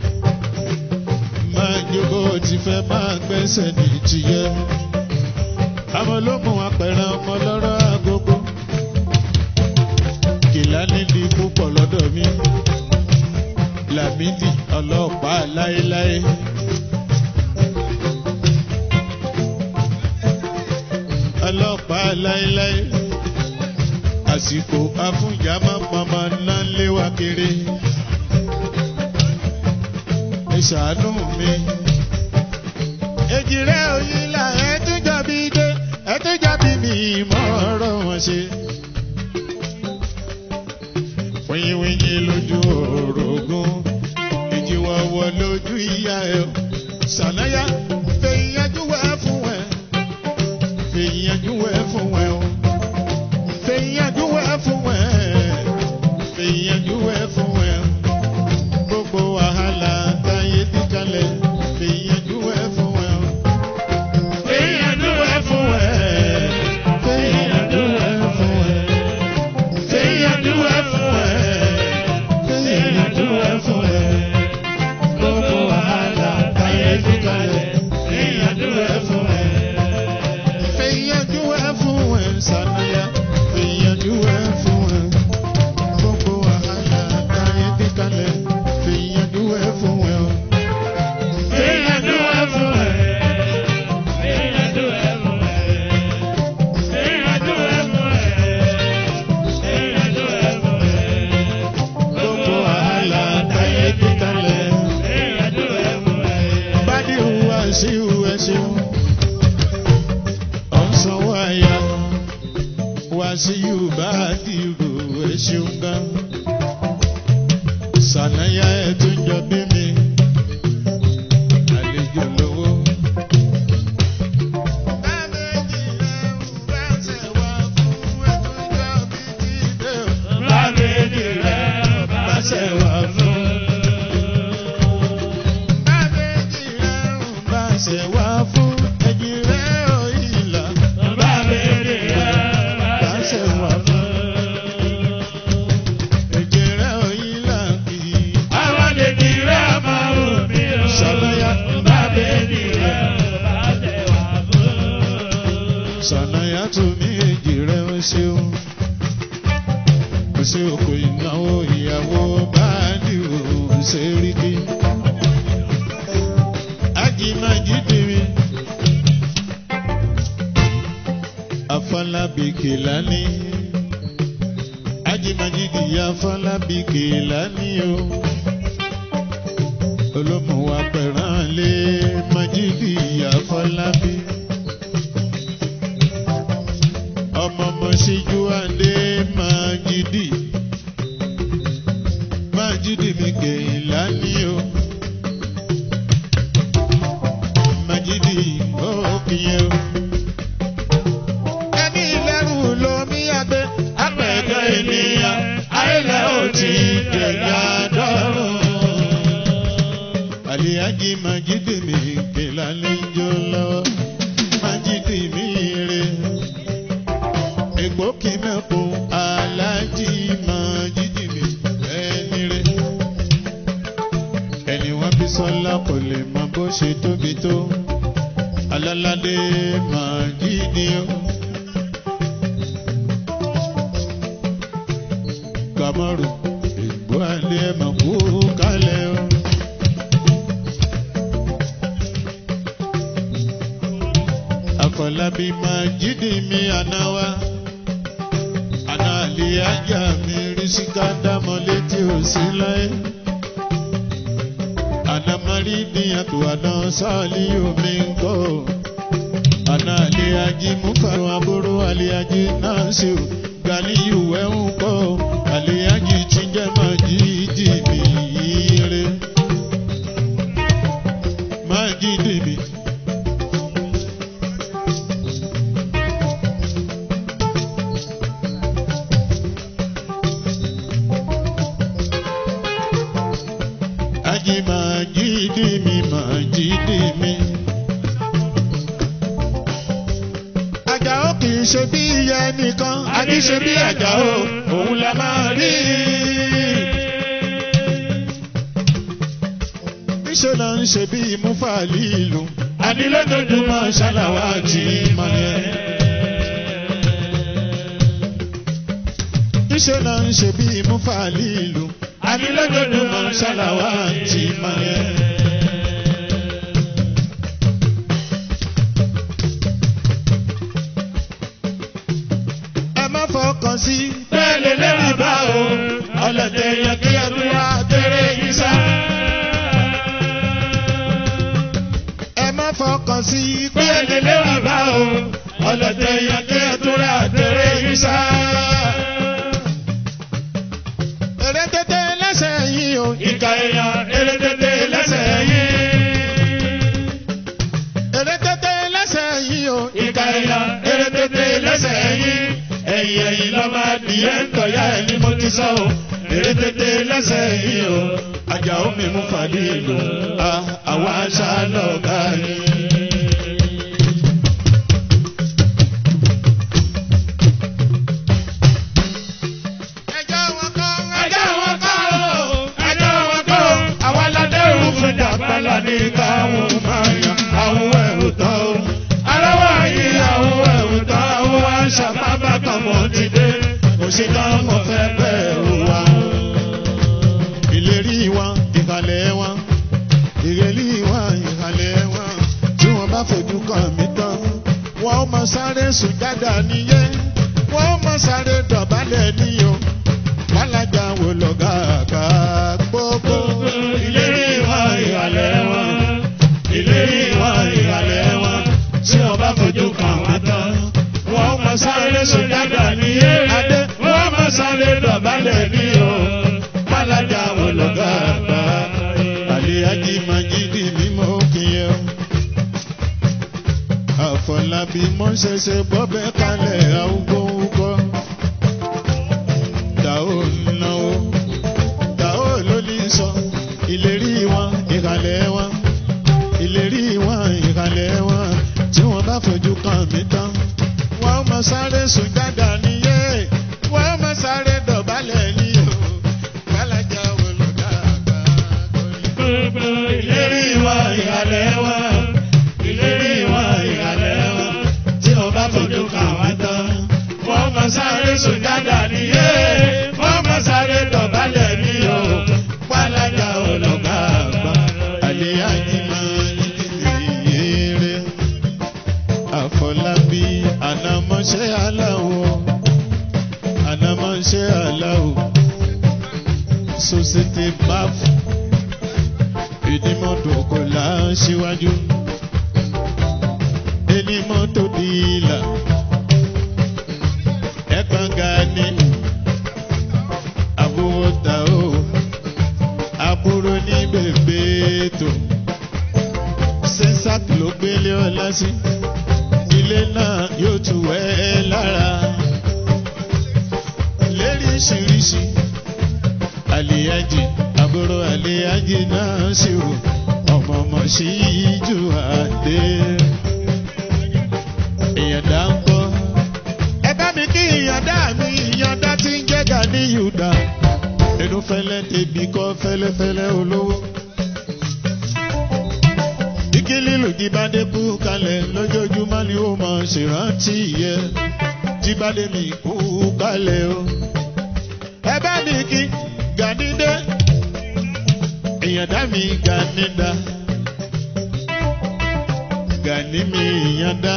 máa jókòó ti fẹ́ máa gbẹ́sẹ̀ ní tìyẹ́. àwọn ológun apẹ̀rẹ̀ ọmọ lọ́rọ̀ agogo. kìlá nídìí púpọ̀ lọ́dọ̀ mi. làmídì ọlọ́pàá láéláé. ọlọ́pàá láéláé àsìkò afúnjàmọ́ pọmọ náà léwà kiri ẹ ṣàánú mi. èjìrẹ́ òyìnlá ẹ tún jọbi dé ẹ tún jọbi mi mọ́ ọ̀rọ̀ wọn ṣe. wíyíwíyí lójú orogún ìjìwọ̀wọ̀ lójú ìyá ẹ̀ sànáyà fèyíyájú wá fún ẹ fèyíyájú wá fún ẹ o fèyíyájú wá fún ẹ fèyíyájú wá fún ẹ gbogbo wàhálà táyé ti kalẹ̀ fèyíyájú wá fún ẹ o fèyíyájú wá fún ẹ fèyíyájú wá fún ẹ fèyíyájú wá fún ẹ fèyíyájú wá fún ẹ gbogbo wàhálà táyé ti kalẹ̀ fèyíyájú wá fún ẹ fèyíyájú wá fún aya wá sí yorùbá dìrò ẹ ṣeun gan sànáyà ẹ tún jọ bí mi àlejò lówó. Bábẹ́ẹ̀dì rẹ̀ bá ṣe wà fún. Ṣe wá fún ẹ̀jì rẹ̀ òyìnlá. Bábẹ́ẹ̀dì rẹ̀ bá ṣe wà fún. Ẹ̀jì rẹ̀ òyìnlá kì í. Àwọn lèdì rẹ̀ máa wù mí o. Ṣàlàyé. Bábẹ́ẹ̀dì rẹ̀ bá ṣe wà fún. Sànáyà tó ní èjì rẹ̀ ó ṣeun. Kò sí òkò ìnáwó ìyàwó bá dìrò ṣe rí kí. Ajimaji dìrì. Afọlábí Kèlání. Ajimaji dìyà Afọlábí Kèlání o. Olómùwà pẹ̀rán lé Májídì Afọlábí ọmọ ọmọ síjú àndé Májídì Májídì mi kèèlá ní o Májídì ó kìí o. ẹni lẹ́rù lomi àgbẹ̀ apẹ̀kẹ́ ènìyàn ayẹlẹ́ ò ti gbẹ̀yà dọ́rùn. Àlìyájí Májídì mi kèèlá ní jó lọ́wọ́ Májídì mi rè egbòkì mẹ́kun alájí máa jíjì mi ẹni rẹ̀. ẹni wọ́n bí sọ́lá kò lè mọ bó ṣe tóbi tó aláládé máa jíjì o. kàmọ́rù ìgbó alẹ́ mọ̀ kú kálẹ̀ o. Àfọlábí máa jídì mi àná wa. Àná àlè ajá mi rí síká dámọ̀ létí òsì láyé. Àná marí níyàtò àná sáàlì omi ń kọ́. Àná àlè ají mú fàrọ̀ àbúrò àlè ají náà sí o. Gàlíyù ẹ̀ ń kọ́. Àlè ají ti jẹ́ máa jídì mi yíire. Máa jídì mi. Ají máa jídì mi, máa jídì mi. Àjàó kì í ṣe bí iye nìkan, a ní ṣe bí àjàó, òun la máa rí. Níṣẹ́ náà ń ṣe bí Múfàlì ìlú, a ní lójoojúmọ́ ṣáláwá àti ìmọ̀lẹ́. Níṣẹ́ náà ń ṣe bí Múfàlì ìlú, a ní lójoojúmọ́ ṣáláwá àti ìmọ̀lẹ́. ẹ má fọkàn sí. Bẹ́ẹ̀ lè lérí bá o. ọlọ́dẹ yẹ kí ẹ tún wá tẹ̀lé yín sá. ẹ má fọkàn sí. Bẹ́ẹ̀ lè lérí bá o. Ọlọ́dẹ yẹ kí ẹ tún ra tẹ̀lé yín sá. èrè tètè lẹ́sẹ̀ yín o. Ìka èèyàn eré tètè lẹ́sẹ̀ yín. èrè tètè lẹ́sẹ̀ yín o. Ìka èèyàn eré tètè lẹ́sẹ̀ yín. Ẹ̀yìn ẹ̀yìn lọ máa dìé ń tọ̀yá ẹ̀ ni mo ti sọ o. Eré tètè lẹ́sẹ̀ yín o. Àjàó mi mú fàdí ìlú. àwa aṣá lọ́ọ̀gá ni. ẹjọ́ wọn kọ́. Ẹjọ́ wọn kọ́ o. Ẹjọ́ wọn kọ́ o. Àwọn aládẹ́rù fún jàpálá ní káwọn máa yan àwọn ẹ̀rù tán o. Aláwọ̀ yìí àwọn ẹ̀rù tán àwọn àṣà bàbá kan mọ̀ ti dé. Òṣìkà mọ̀ fẹ́ bẹ̀rù wa. ìlérí wọn ìkàlẹ̀ wọn ìrẹ̀lí wọn ìkàlẹ̀ wọn tí wọ́n bá fojú kàn mí tán wọ́n ó máa sáré sùjádà níyé wọ́n ó máa sáré dọ̀bálẹ̀ níyó wàlájà wò lọ́gà àgbà gbogbo Ìlérí wọn ìhàlẹ̀ wọn. Ìlérí wọn ìhàlẹ̀ wọn. Tí wọ́n bá fojú kàn wá tán. Wọ́n máa sáré sùjádà ní adé wọ́n máa sáré dọ̀bálẹ̀ ní o pálájà olùkọ́ àgbà Àlíhájì Májídì ni mo kí ẹ o. Àfọlábí mo ṣẹ̀ṣẹ̀ bọ́bẹ̀ kalẹ̀ àwùgbọ̀wùkọ́. Dàó náwó, dàó ló ní sọ, ìlérí wọn ìkàlẹ̀ wọn, ìlérí wọn ìkàlẹ̀ wọn, tí wọ́n bá fojú kan mí tán. Wọ́n máa sáré sùn dáadáa níyé, wọ́n máa sáré dọ̀bálẹ̀ ní o. Pálájà olùkọ́ àgbà kọ́ni. ìlérí wa ìhàlẹ̀ wa ìlérí wa ìhàlẹ̀ wa tí o bá fojú kàn wá tán. wọ́n máa sáré sùjádà níyé wọ́n máa sáré dọ̀bálẹ̀ ní o pálájà olùkọ́ àgbà. Àlíhájì Májídì Àfọlábí ànàmọ́ṣẹ́ aláwọ̀ ànàmọ́ṣẹ́ aláwọ̀ Société BAF ìdímọ́tò kò láṣíwájú ẹnimọ́tò dìílà ẹ̀gbọ́n gani àbúrò ta o àbúrò ní bèbè tó sẹ́sàk ló gbélé ọlá sí ilé náà yóò tù ẹ́ lára léríṣiríṣi àlìyájì àbúrò àlìyájì náà sì rò ọmọ ọmọ sí ìjù àdé ìyàndá ń kọ́. ẹ bá mi kí ìyàndá mi ìyàndá tí ń jẹ́ gani yùdá inú fẹ́lẹ́ tẹ̀bí kọ́ fẹ́lẹ́fẹ́lẹ́ olówó. Igi lílù jíbádé kú kalẹ̀ lójoojúmọ́ ni ó mọ̀ ṣèrántí yẹ. Jíbádé mi kú kalẹ̀ o. Ẹ bá mi kí Gànídé. Ìyàndá mi Gànídá. Gàní mi ìyàndá.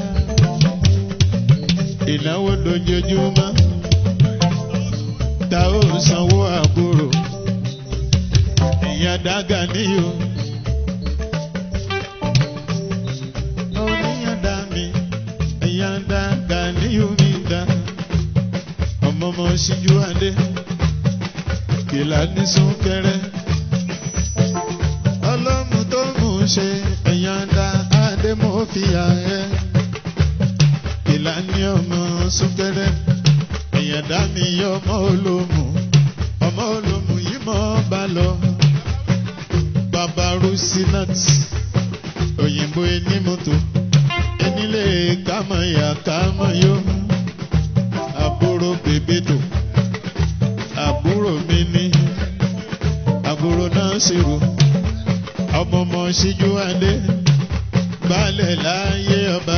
Ìnáwó dojoojúmọ́. Ta ó sanwó àbúrò. Ìyàndá Gàní o. oníyàndá mi ìyàndá Ganiyu mi dá ọmọ ọmọ ṣíjú adé kìlá ní súnkẹrẹ ọlọ́mù tó mú ṣe ìyàndá adé mo fi yà ẹ́ kìlá ní ọmọ súnkẹrẹ ìyàndá mi yọ ọmọ olómù ọmọ olómù yìí mọ́ bá lọ bàbá rusinat òyìnbó ẹni mọ́tò enílé kámọ̀yà kámọ̀yó àbúrò bèbèdò àbúrò mi ní àbúrò náà ṣèrò ọmọ ọmọ ṣíjú adé balẹ̀ láyé ọba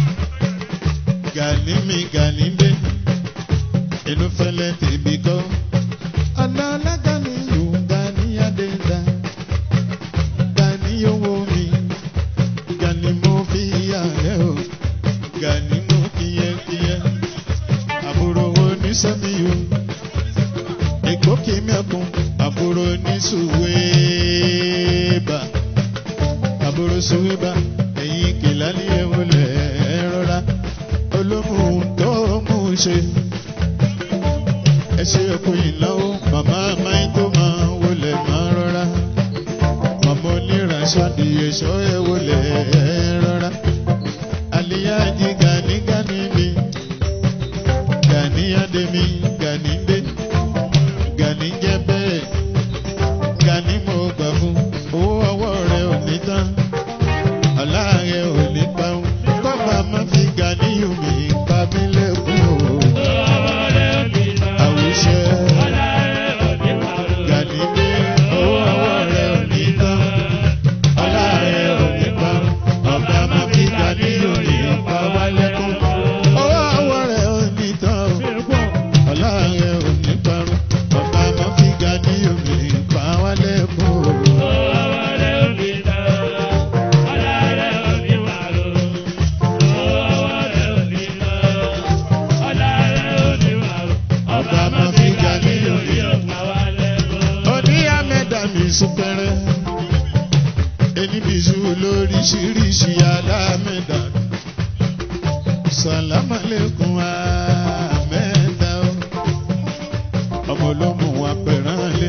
gani mi gani dé inú fẹlẹ tèmi kọ́ ọ̀nà alágàní yòó gani adé dá gani owó mi gani mo fi yà ẹ́ o gani mo kíyẹ́kíyẹ́ àbúrò oníṣẹ́mi o èkó kì í mẹ́kun àbúrò oníṣùwébà àbúrò ṣùwébà ẹ̀yìn kìlá ní ẹ̀wọ̀lẹ̀ rọra olómùú tó mú un ṣe ẹ ṣe ẹkú ìnáwó màmá máa tó máa wọlé máa rọra màmá onírànṣọ́dì ẹ̀ṣọ́ ẹ̀ wọlé rọra àlìyájí gani gani mi gani ademi gani dé gani jẹ́ bẹ́ẹ̀ gani mo gbà fún owó ọwọ́ rẹ̀ ò ní tán ọ̀la rẹ̀ ò ní parun kọ́ba má fi gani yomi pa mí lẹ́kùn o àwùjọ gani dé owó ọwọ́ rẹ̀ ò ní tán ọ̀la rẹ̀ ò ní parun ọba má fi gani yomi pa wá lẹ́kùn owó ọwọ́ rẹ̀ ò ní tán o ọ̀la rẹ̀ ò ní parun ọba má fi gani yomi pa wá lẹ́kùn o. ọba má fi gani yomi. Oní àmẹ́dà mi súnkẹrẹ. Ẹni bìsú lóríṣiríṣi alámẹ́dà. sàlámàlẹ́kùn àmẹ́ta o ọmọ olómù wa pẹ̀rán lé.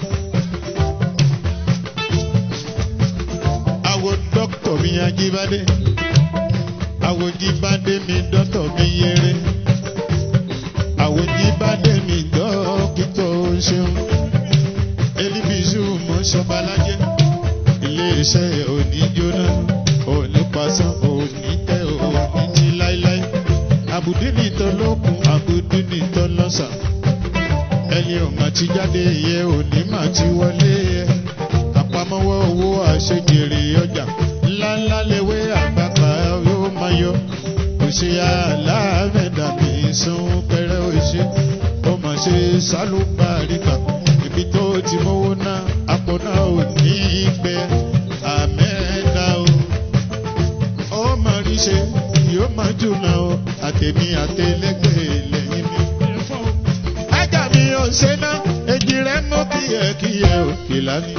àwo dókítà mi ajíbádé àwo jíbádé mi dọ́tọ̀ mi yéré àwo jíbádé mi dókítà o ṣeun elibisu mọ́ṣọ́balájẹ́ iléeṣẹ́ òní jóná òní pasán òní tẹ òní jí láíláí àbùdí nìtọ́ lókun àbùdí nìtọ́ lọ́sà ẹni ò mà ti jáde yẹ òní mà ti wọlé yẹ àpamọ́wọ́ owó àṣejèrè ọjà ńláńlá lewé àgbàkà yóò máa yọ òṣè aláàmẹ̀dà mi sún pẹrẹ òṣè ó mà ṣe sálùbáríkà ibi tó ti mówó ná àpò náà ò ní í pẹ́ àmẹ́ta o ó máa rí ṣe yóò máa jùlọ o àtẹ̀mí àtẹlẹ́gbẹ̀ẹ́ lẹ́yìn mi ajá mi ò ṣe ná èjì rẹ̀ mọ́ kíyẹ̀kíyẹ̀ òkè lánìí.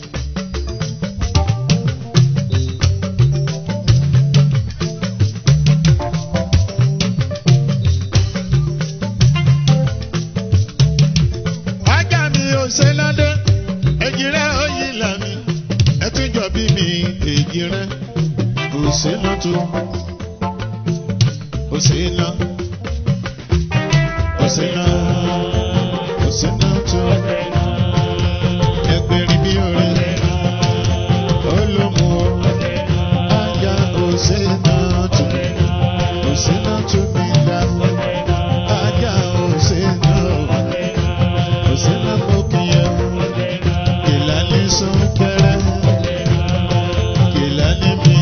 ajá mi ò ṣe ládé èjì rẹ̀ ó yí làmì ẹtún jọ bí mi èjì rẹ̀ kò sí ná tó kò sí ná kò sí ná kò sí ná tó ẹgbẹ̀rin bí orin olómù o ajá kò sí ná tó kò sí ná tó mi dá ajá kò sí ná kò sí ná kó kíyẹ kìlá ní súnkẹrẹ kìlá ní mi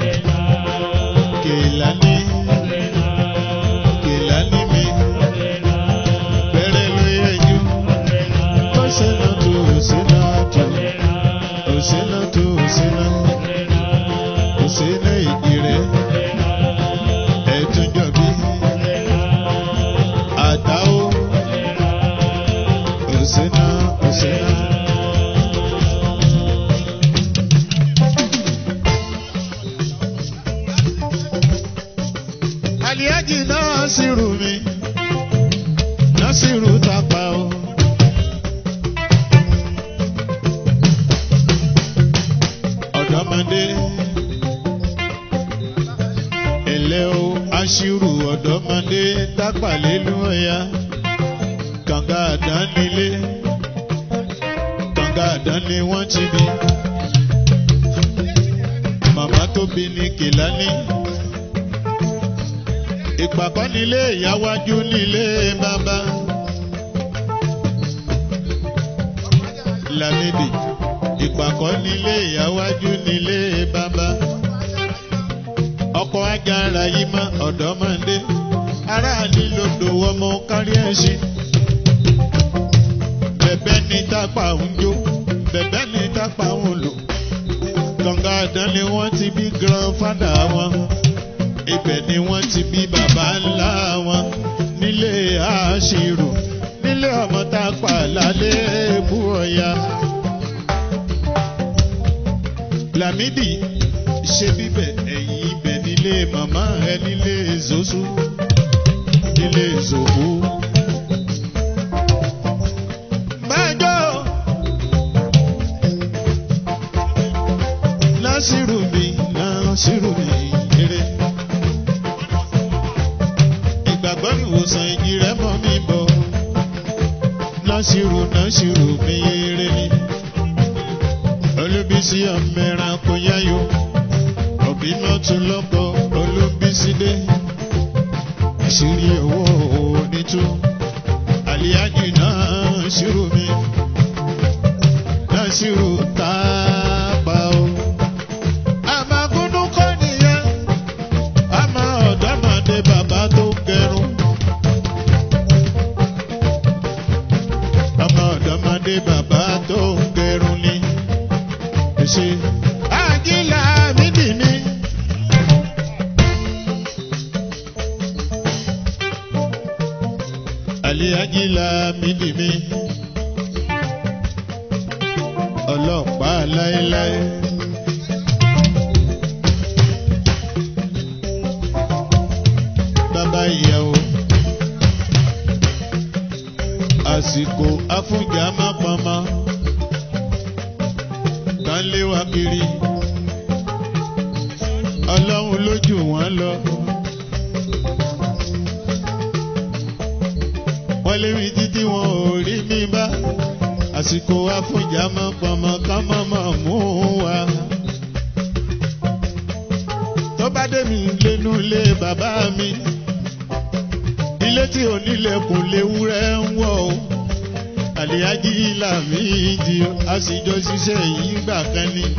kìlá ní kìlá ní mi bẹ̀rẹ̀ ló yẹ jù ó ṣe náà tó ó ṣe náà tó ó ṣe náà tó ó ṣe náà ó ṣe náà ìdí rẹ̀ ẹ̀tún jọ̀bí àdáwó ó ṣe náà ó ṣe náà. Àlìyájì náà sì rù mí, náà sì rù tápá o. Ọ̀dọ́mọdé, ẹ̀lẹ́ o, aṣírù ọ̀dọ́mọdé tápà lélu ọ̀ya. Kànga àdánilé, kànga àdánni wọ́n ti bí. Màmá tó bí ní Kìlání ìpàkọ́ nílé ìyáwájú nílé bàbá. Lámìdì ìpàkọ́ nílé ìyáwájú nílé bàbá. Ọkọ̀ ajára yìí mọ́ ọ̀dọ́mọdé. Ará nílòdò ọmọ kárí ẹ̀sìn. Bẹ̀bẹ̀ ní tápà ń jó. Bẹ̀bẹ̀ ní tápà ń lò. Kànga àdán ni wọ́n ti bí grandfather wọn ibẹ̀ ni wọ́n ti bí bàbá ńlá wọn nílé àṣírò nílé ọmọ tá a pa lálẹ́ èbú ọ̀ya. Lámídì ṣe bíbẹ̀ ẹ̀yìn ibẹ̀ nílé màmá ẹ nílé Zosu nílé Zobu. Bájọ́ Násìrù mi Násìrù mi eré ìgbàgbọ́ ìwòsàn ìjì rẹ̀ mọ́ mi bọ̀. Násìrò Násìrò mi yéré ni. Olúbísí ọ̀mẹ́ran kò yáyò. Òbí náà tún lọ́kọ̀ Olúbísí dé. Àṣírí owó onítú. Àlíyájì Násìrò mi. Násìrò tápà o. Àmàgúndú kọ́ nìyẹn àmọ́ ọ̀dọ́mọdé bàbá tó gẹrun. ọmọ ọ̀dọ́mọdé bàbá tó gẹrun ni. ṣe àjílà mídì mi. àlẹ́ àjílà mídì mi. ọlọ́pàá láéláé. ìyàwó. àsìkò afúnjà má pamọ́ kan lé wa kiri ọlọ́run lójú wọn lọ. wọ́n lé mi títí wọn ò rí mi bá àsìkò afúnjà má pamọ́ ká má má mú wa. tó bá dé mi lẹ́nu ilé bàbá mi ilé tí onílẹ̀kùn léwúrẹ́ ń wọ̀ o àlìyájí làmì ìdí a sì jọ ṣiṣẹ́ yìí gbà kan ní.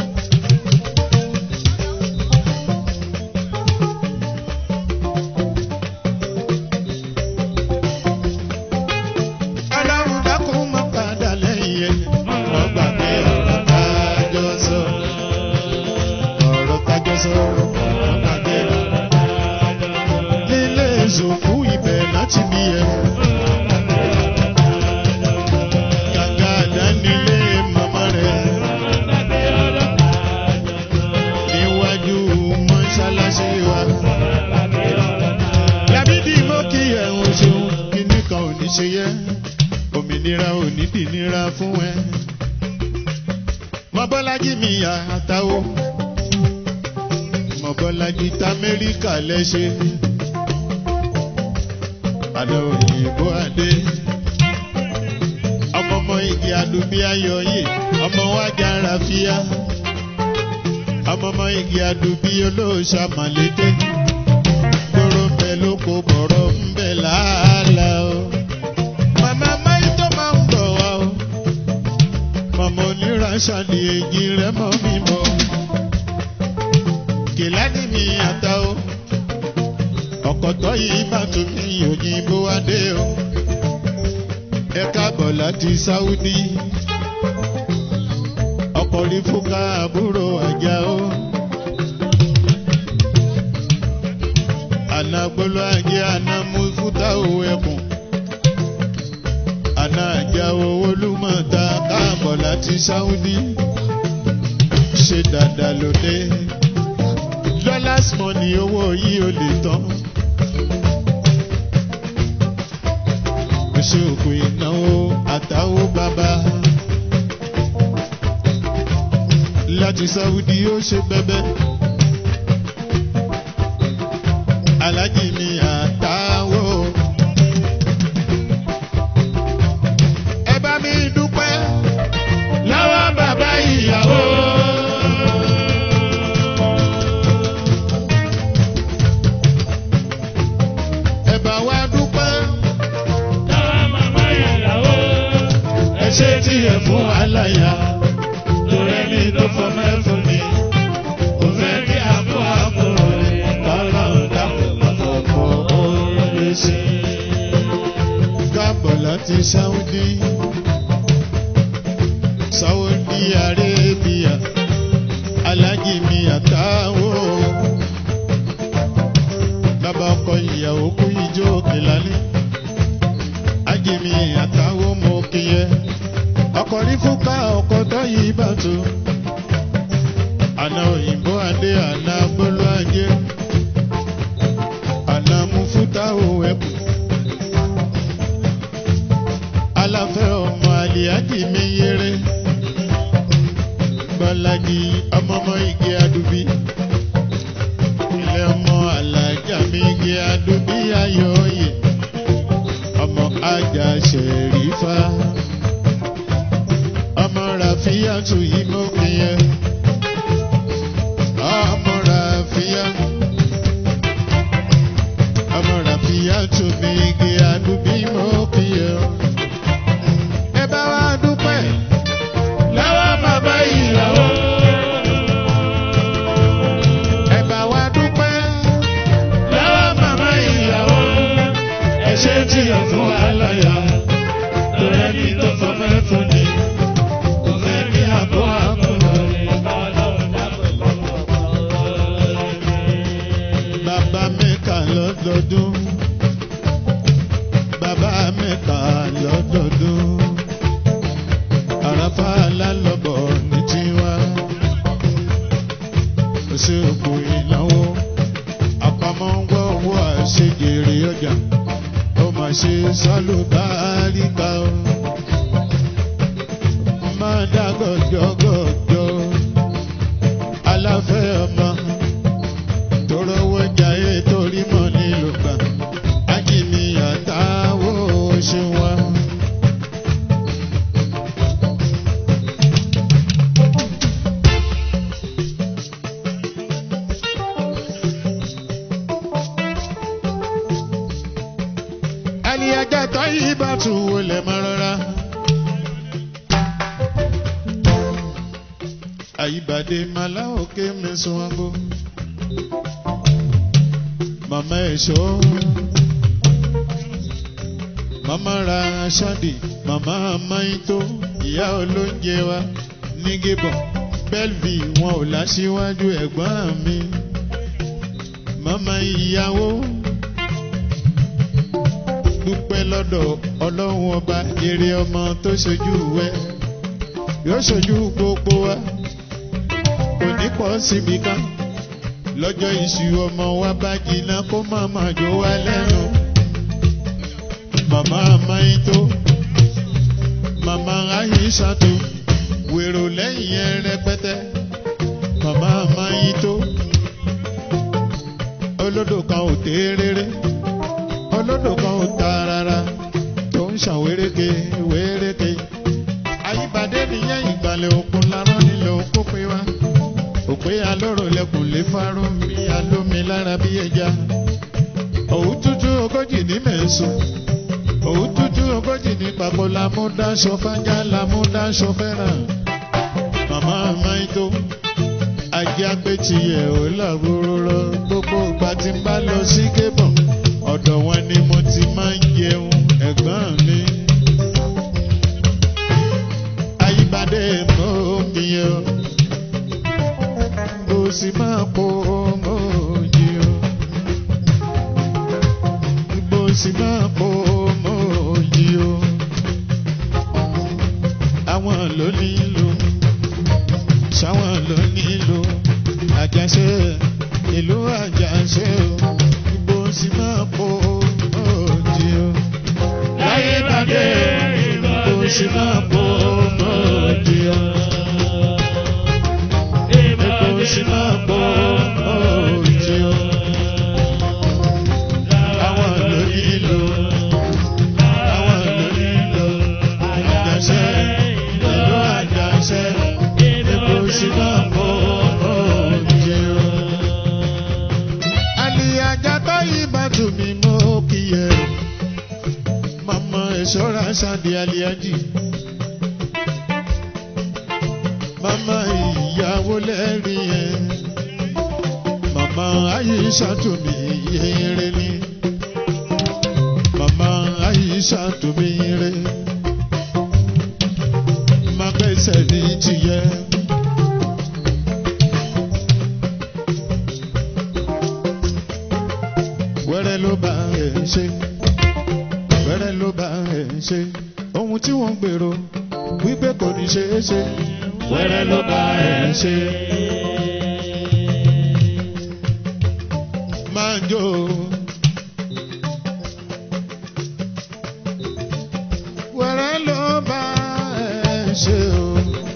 ọlọ́run dákun mọ́ padà lẹ́yìn ẹ̀ wọ́n gbà pé ọ̀rọ̀ tájọ́ sọ ọ̀rọ̀ tájọ́ sọ wọ́n gbà pé nílé ìṣòfò ibẹ̀ láti bí ẹ̀. Gàgà dánilé màmá rẹ̀. Níwájú mọ́ṣáláṣí wa. Lábídì mọ́ kí ẹ̀hún ṣeun kíní kan ò ní ṣe yẹ. Òmìnira ò ní dìnira fún ẹ. Mọ́bọ́lájí mi yà àtàwọ̀. Mọ́bọ́lájí t'Amẹ́ríkà lẹ́ṣẹ̀. Àlọ́ òyìnbó adé ọmọ ọmọ igi adubi ayọyè ọmọ wa jára fíà ọmọ ọmọ igi adubi olóòṣà màlété gbòòrò ń bẹ lóko bọ̀rọ̀ ń bẹ làálà o. màmá máyì tó máa ń bọ̀ wá o. màmá oníránṣà ni èjì rẹ̀ mọ́ mi mọ́. kìláàdì mi àtà o. ọ̀kọ̀tọ̀ yìí bá tún mi òyìnbó adé o ẹ káàbọ̀ láti sáúdí ọkọ̀ rí fúnka àbúrò àjà ó àná gbolo ajé àná mú fúta òwò ẹkùn àná àjà owó lúmọ̀ta káàbọ̀ láti sáúdí ṣe dáadáa lóde dollars money owó yìí ò lè tán. ṣe òkú ìnáwó àtàwó bàbá. láti sáwùdí ó ṣe bẹ́bẹ́. alájì mi àtàwó. ẹ bá mi dúpẹ́ lọ́wọ́ bàbá ìyàwó. ẹ bá wa dúpẹ́. ṣe tí ẹ fún aláya torí ẹni tó fọ mẹ́fún ni kò fẹ́ kí àbọ̀ àbọ̀ kọ́lá ọ̀dàpọ̀ lọ́kọ̀ orí sí. káàbọ̀ láti sáúdí sáúdí arábíà alájì mi àtàwọn bàbá ọkọ ìyàwó kú ijó òkè lálẹ́ ajimi àtàwọn ọmọ òkè yẹ ọkọ̀ ní fúnka ọkọ̀ tó yìí bá tó. àná òyìnbó adé àná gbólú ajé àná mú fúta òwò ẹ̀kú. aláfẹ́ ọmọ àlìyájì mi yéré gbọ́lájì ọmọọmọ igi adùbí ilé ọmọ alájà mi igi adùbí ayọ̀ òye ọmọ ajá ṣẹ̀rífà ọmọ ràfíàtù yìí mọ́ mi yẹ ọmọ ràfíà ọmọ ràfíàtù mi igi àdúbí mọ́ mi yẹ. ẹ bá wa dúpẹ́ lọ́wọ́ bàbá ìyàwó. ẹ bá wa dúpẹ́ lọ́wọ́ bàbá ìyàwó. ẹ ṣe tí ẹ fún aláya torí ẹni tó fọ mẹ́fún ni kò fẹ́ kí àbọ̀ àbọ̀ bàbá mẹ́ka lọ́dọọdún bàbá mẹ́ka lọ́dọọdún àràfà lálọ́bọ̀ ní tiwa òṣèlú ìnáwó àpamọ́ ń gbọ́ owó àìsàn. ṣe jèrè ọjà ó mà ṣe sálùbáríkà o máa dá gọjọgọjọ aláfẹ́ ọmọ tó rówó jayé torí mọ̀ nílò gbà ájìmíyà táwọn ṣe wá. ẹni ẹjẹ tó yí bá tù wọlé mọ́ rárá. àyíbàdé màlá òkè mẹ́sàn án bó. màmá ẹ̀ṣọ́ màmá ra ṣáàdì màmá amáyító ìyá olóúnjẹ wa ní gébọn bẹ́ẹ̀lì wọn ò láṣíwájú ẹ̀gbọ́n mi. màmá ìyàwó dúpẹ́ lọ́dọ̀ ọlọ́run ọba èrè ọmọ tó ṣojú wẹ́ yóò ṣojú gbogbo wa kò ní pọ̀ síbi kan lọ́jọ́ ìṣù ọmọ wa bá jiná kó má má jó wa lẹ́nu màmá amáyító màmá ahisatu wèrò lẹ́yìn ẹ rẹpẹtẹ màmá amáyító olódò kan ò dé rere olódò kan ò ta rárá tó ń ṣàn wéréke wéréke àyípadé nìyẹn ìgbàlẹ̀ òkun lárán nílẹ̀ òkú pé wá òpé alóró lẹkùn lè fáró mi alómi lára bí ẹja òwú tútù ogójì ní mẹ́sùn òwú tútù ogójì ní papọ̀ lámúdáṣọ fájá lámúdáṣọ fẹ́ràn màmá máìtó ajá pé tiẹ̀ ò làbúrò lọ gbogbo ìgbà tí n bá lọ sí kébọ̀n ọ̀dọ̀ wọn ni mo ti máa ń jẹun ẹ̀gbọ́n mi. Ayíbadé mọ́ mi o, mo sì máa po mọ́ òjì o. Mo sì máa po mọ́ òjì o. Àwọn ló nílò, ṣáwọn ló nílò, àjàṣe ìlú àjàṣe o bó sì máa po òjì o. Láyé bàdé bó sì máa po òjì o. bó sì máa po òjì o. àwọn ló nílò àwọn ló nílò àjàṣe ìlú àjàṣe bó sì máa po òjì o àlìyàjà tó yí bàtú mi mọ́ kíyẹ. Màmá ìṣọ́ra ṣáde àlìyàjì. Màmá ìyàwó lẹ́rìí ẹ̀. Màmá Àyíṣà tó mi yẹrẹ ni. Màmá Àyíṣà tó mi yẹrẹ. Má gbẹ́sẹ̀ ní tìyẹ. wẹ́rẹ́ ló bá ẹ̀ ṣe wẹ́rẹ́ ló bá ẹ̀ ṣe ohun tí wọ́n gbèrò wípé kò ní ṣe é ṣe wẹ́rẹ́ ló bá ẹ̀ ṣe. máa jó wẹ́rẹ́ ló bá ẹ̀ ṣe o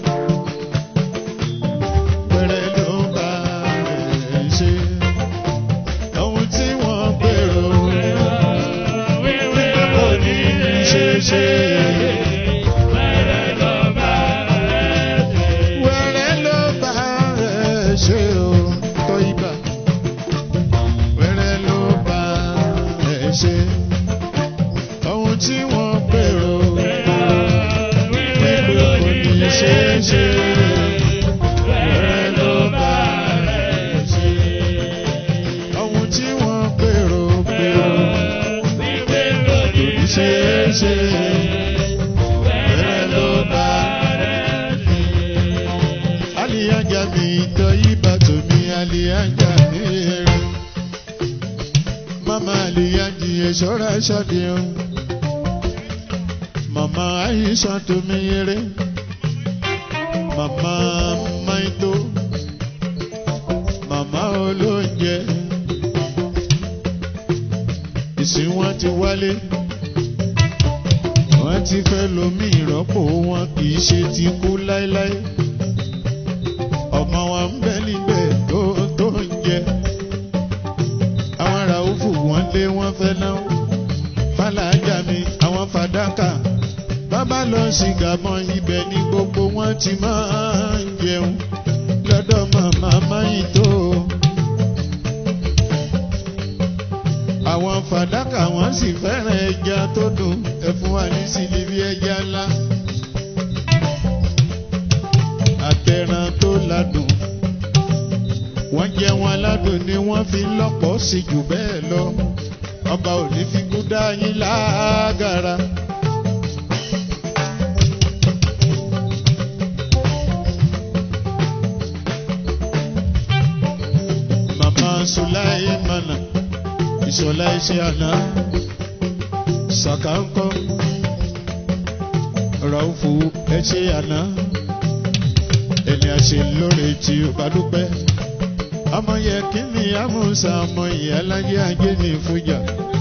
wẹ́rẹ́ ló bá ẹ̀ ṣe ohun tí wọ́n gbèrò wípé kò ní ṣe ṣe. Wẹ́rẹ́ ló bá ẹ̀ ṣe o tọ́ ibà. Wẹ́rẹ́ ló bá ẹ̀ ṣe. Ohun tí wọ́n gbèrò wípé kò ní ṣe ṣe. Wẹ́rẹ́ ló bá ẹ̀ ṣe ohun tí wọ́n gbèrò gbèrò kò ní ṣe é ṣe bẹ́ẹ̀ ló bá aliyaja mi tọ́ ibà tó mi aliyaja mi rẹ̀ mama aliyaji ẹ̀ṣọ́ra ṣàdé o mama aisha tó mi rẹ̀ mama maito mama olóúnjẹ tí wọ́n ti wálé wọ́n ti fẹ́ lomi ìrọ́pò wọn kì í ṣe ti kú láéláé ọmọ wa ń bẹ níbẹ̀ tó tó ń jẹ àwọn ará òfò wọn lé wọn fẹ́ náà fàlàjà mi àwọn fàdákà bàbá lọ sí gàmọ́ ibẹ̀ ní gbogbo wọn ti máa ń jẹun lọ́dọ̀ màmá máyì tó. àwọn fàdákà wọn sì fẹ́ràn ẹja tó dùn ẹ fún wa ní sílíbí ẹja ńlá. àtẹ̀ràn tó ládùn wọ́n jẹ́ wọn aládùn ni wọ́n fi lọ́pọ̀ sí jù bẹ́ẹ̀ lọ ọba ò ní fi kú dá yín lágara. Màmá Sùláìmánà ìṣọ̀lá iṣẹ́ àná ṣàkàńkọ́ ràùfù ẹṣẹ́ àná ẹni àṣẹ lóore tí ó bá dúpẹ́ ọmọ yẹ kí ni amúnsà ọmọ ìyá láyé ajé ní ìfújà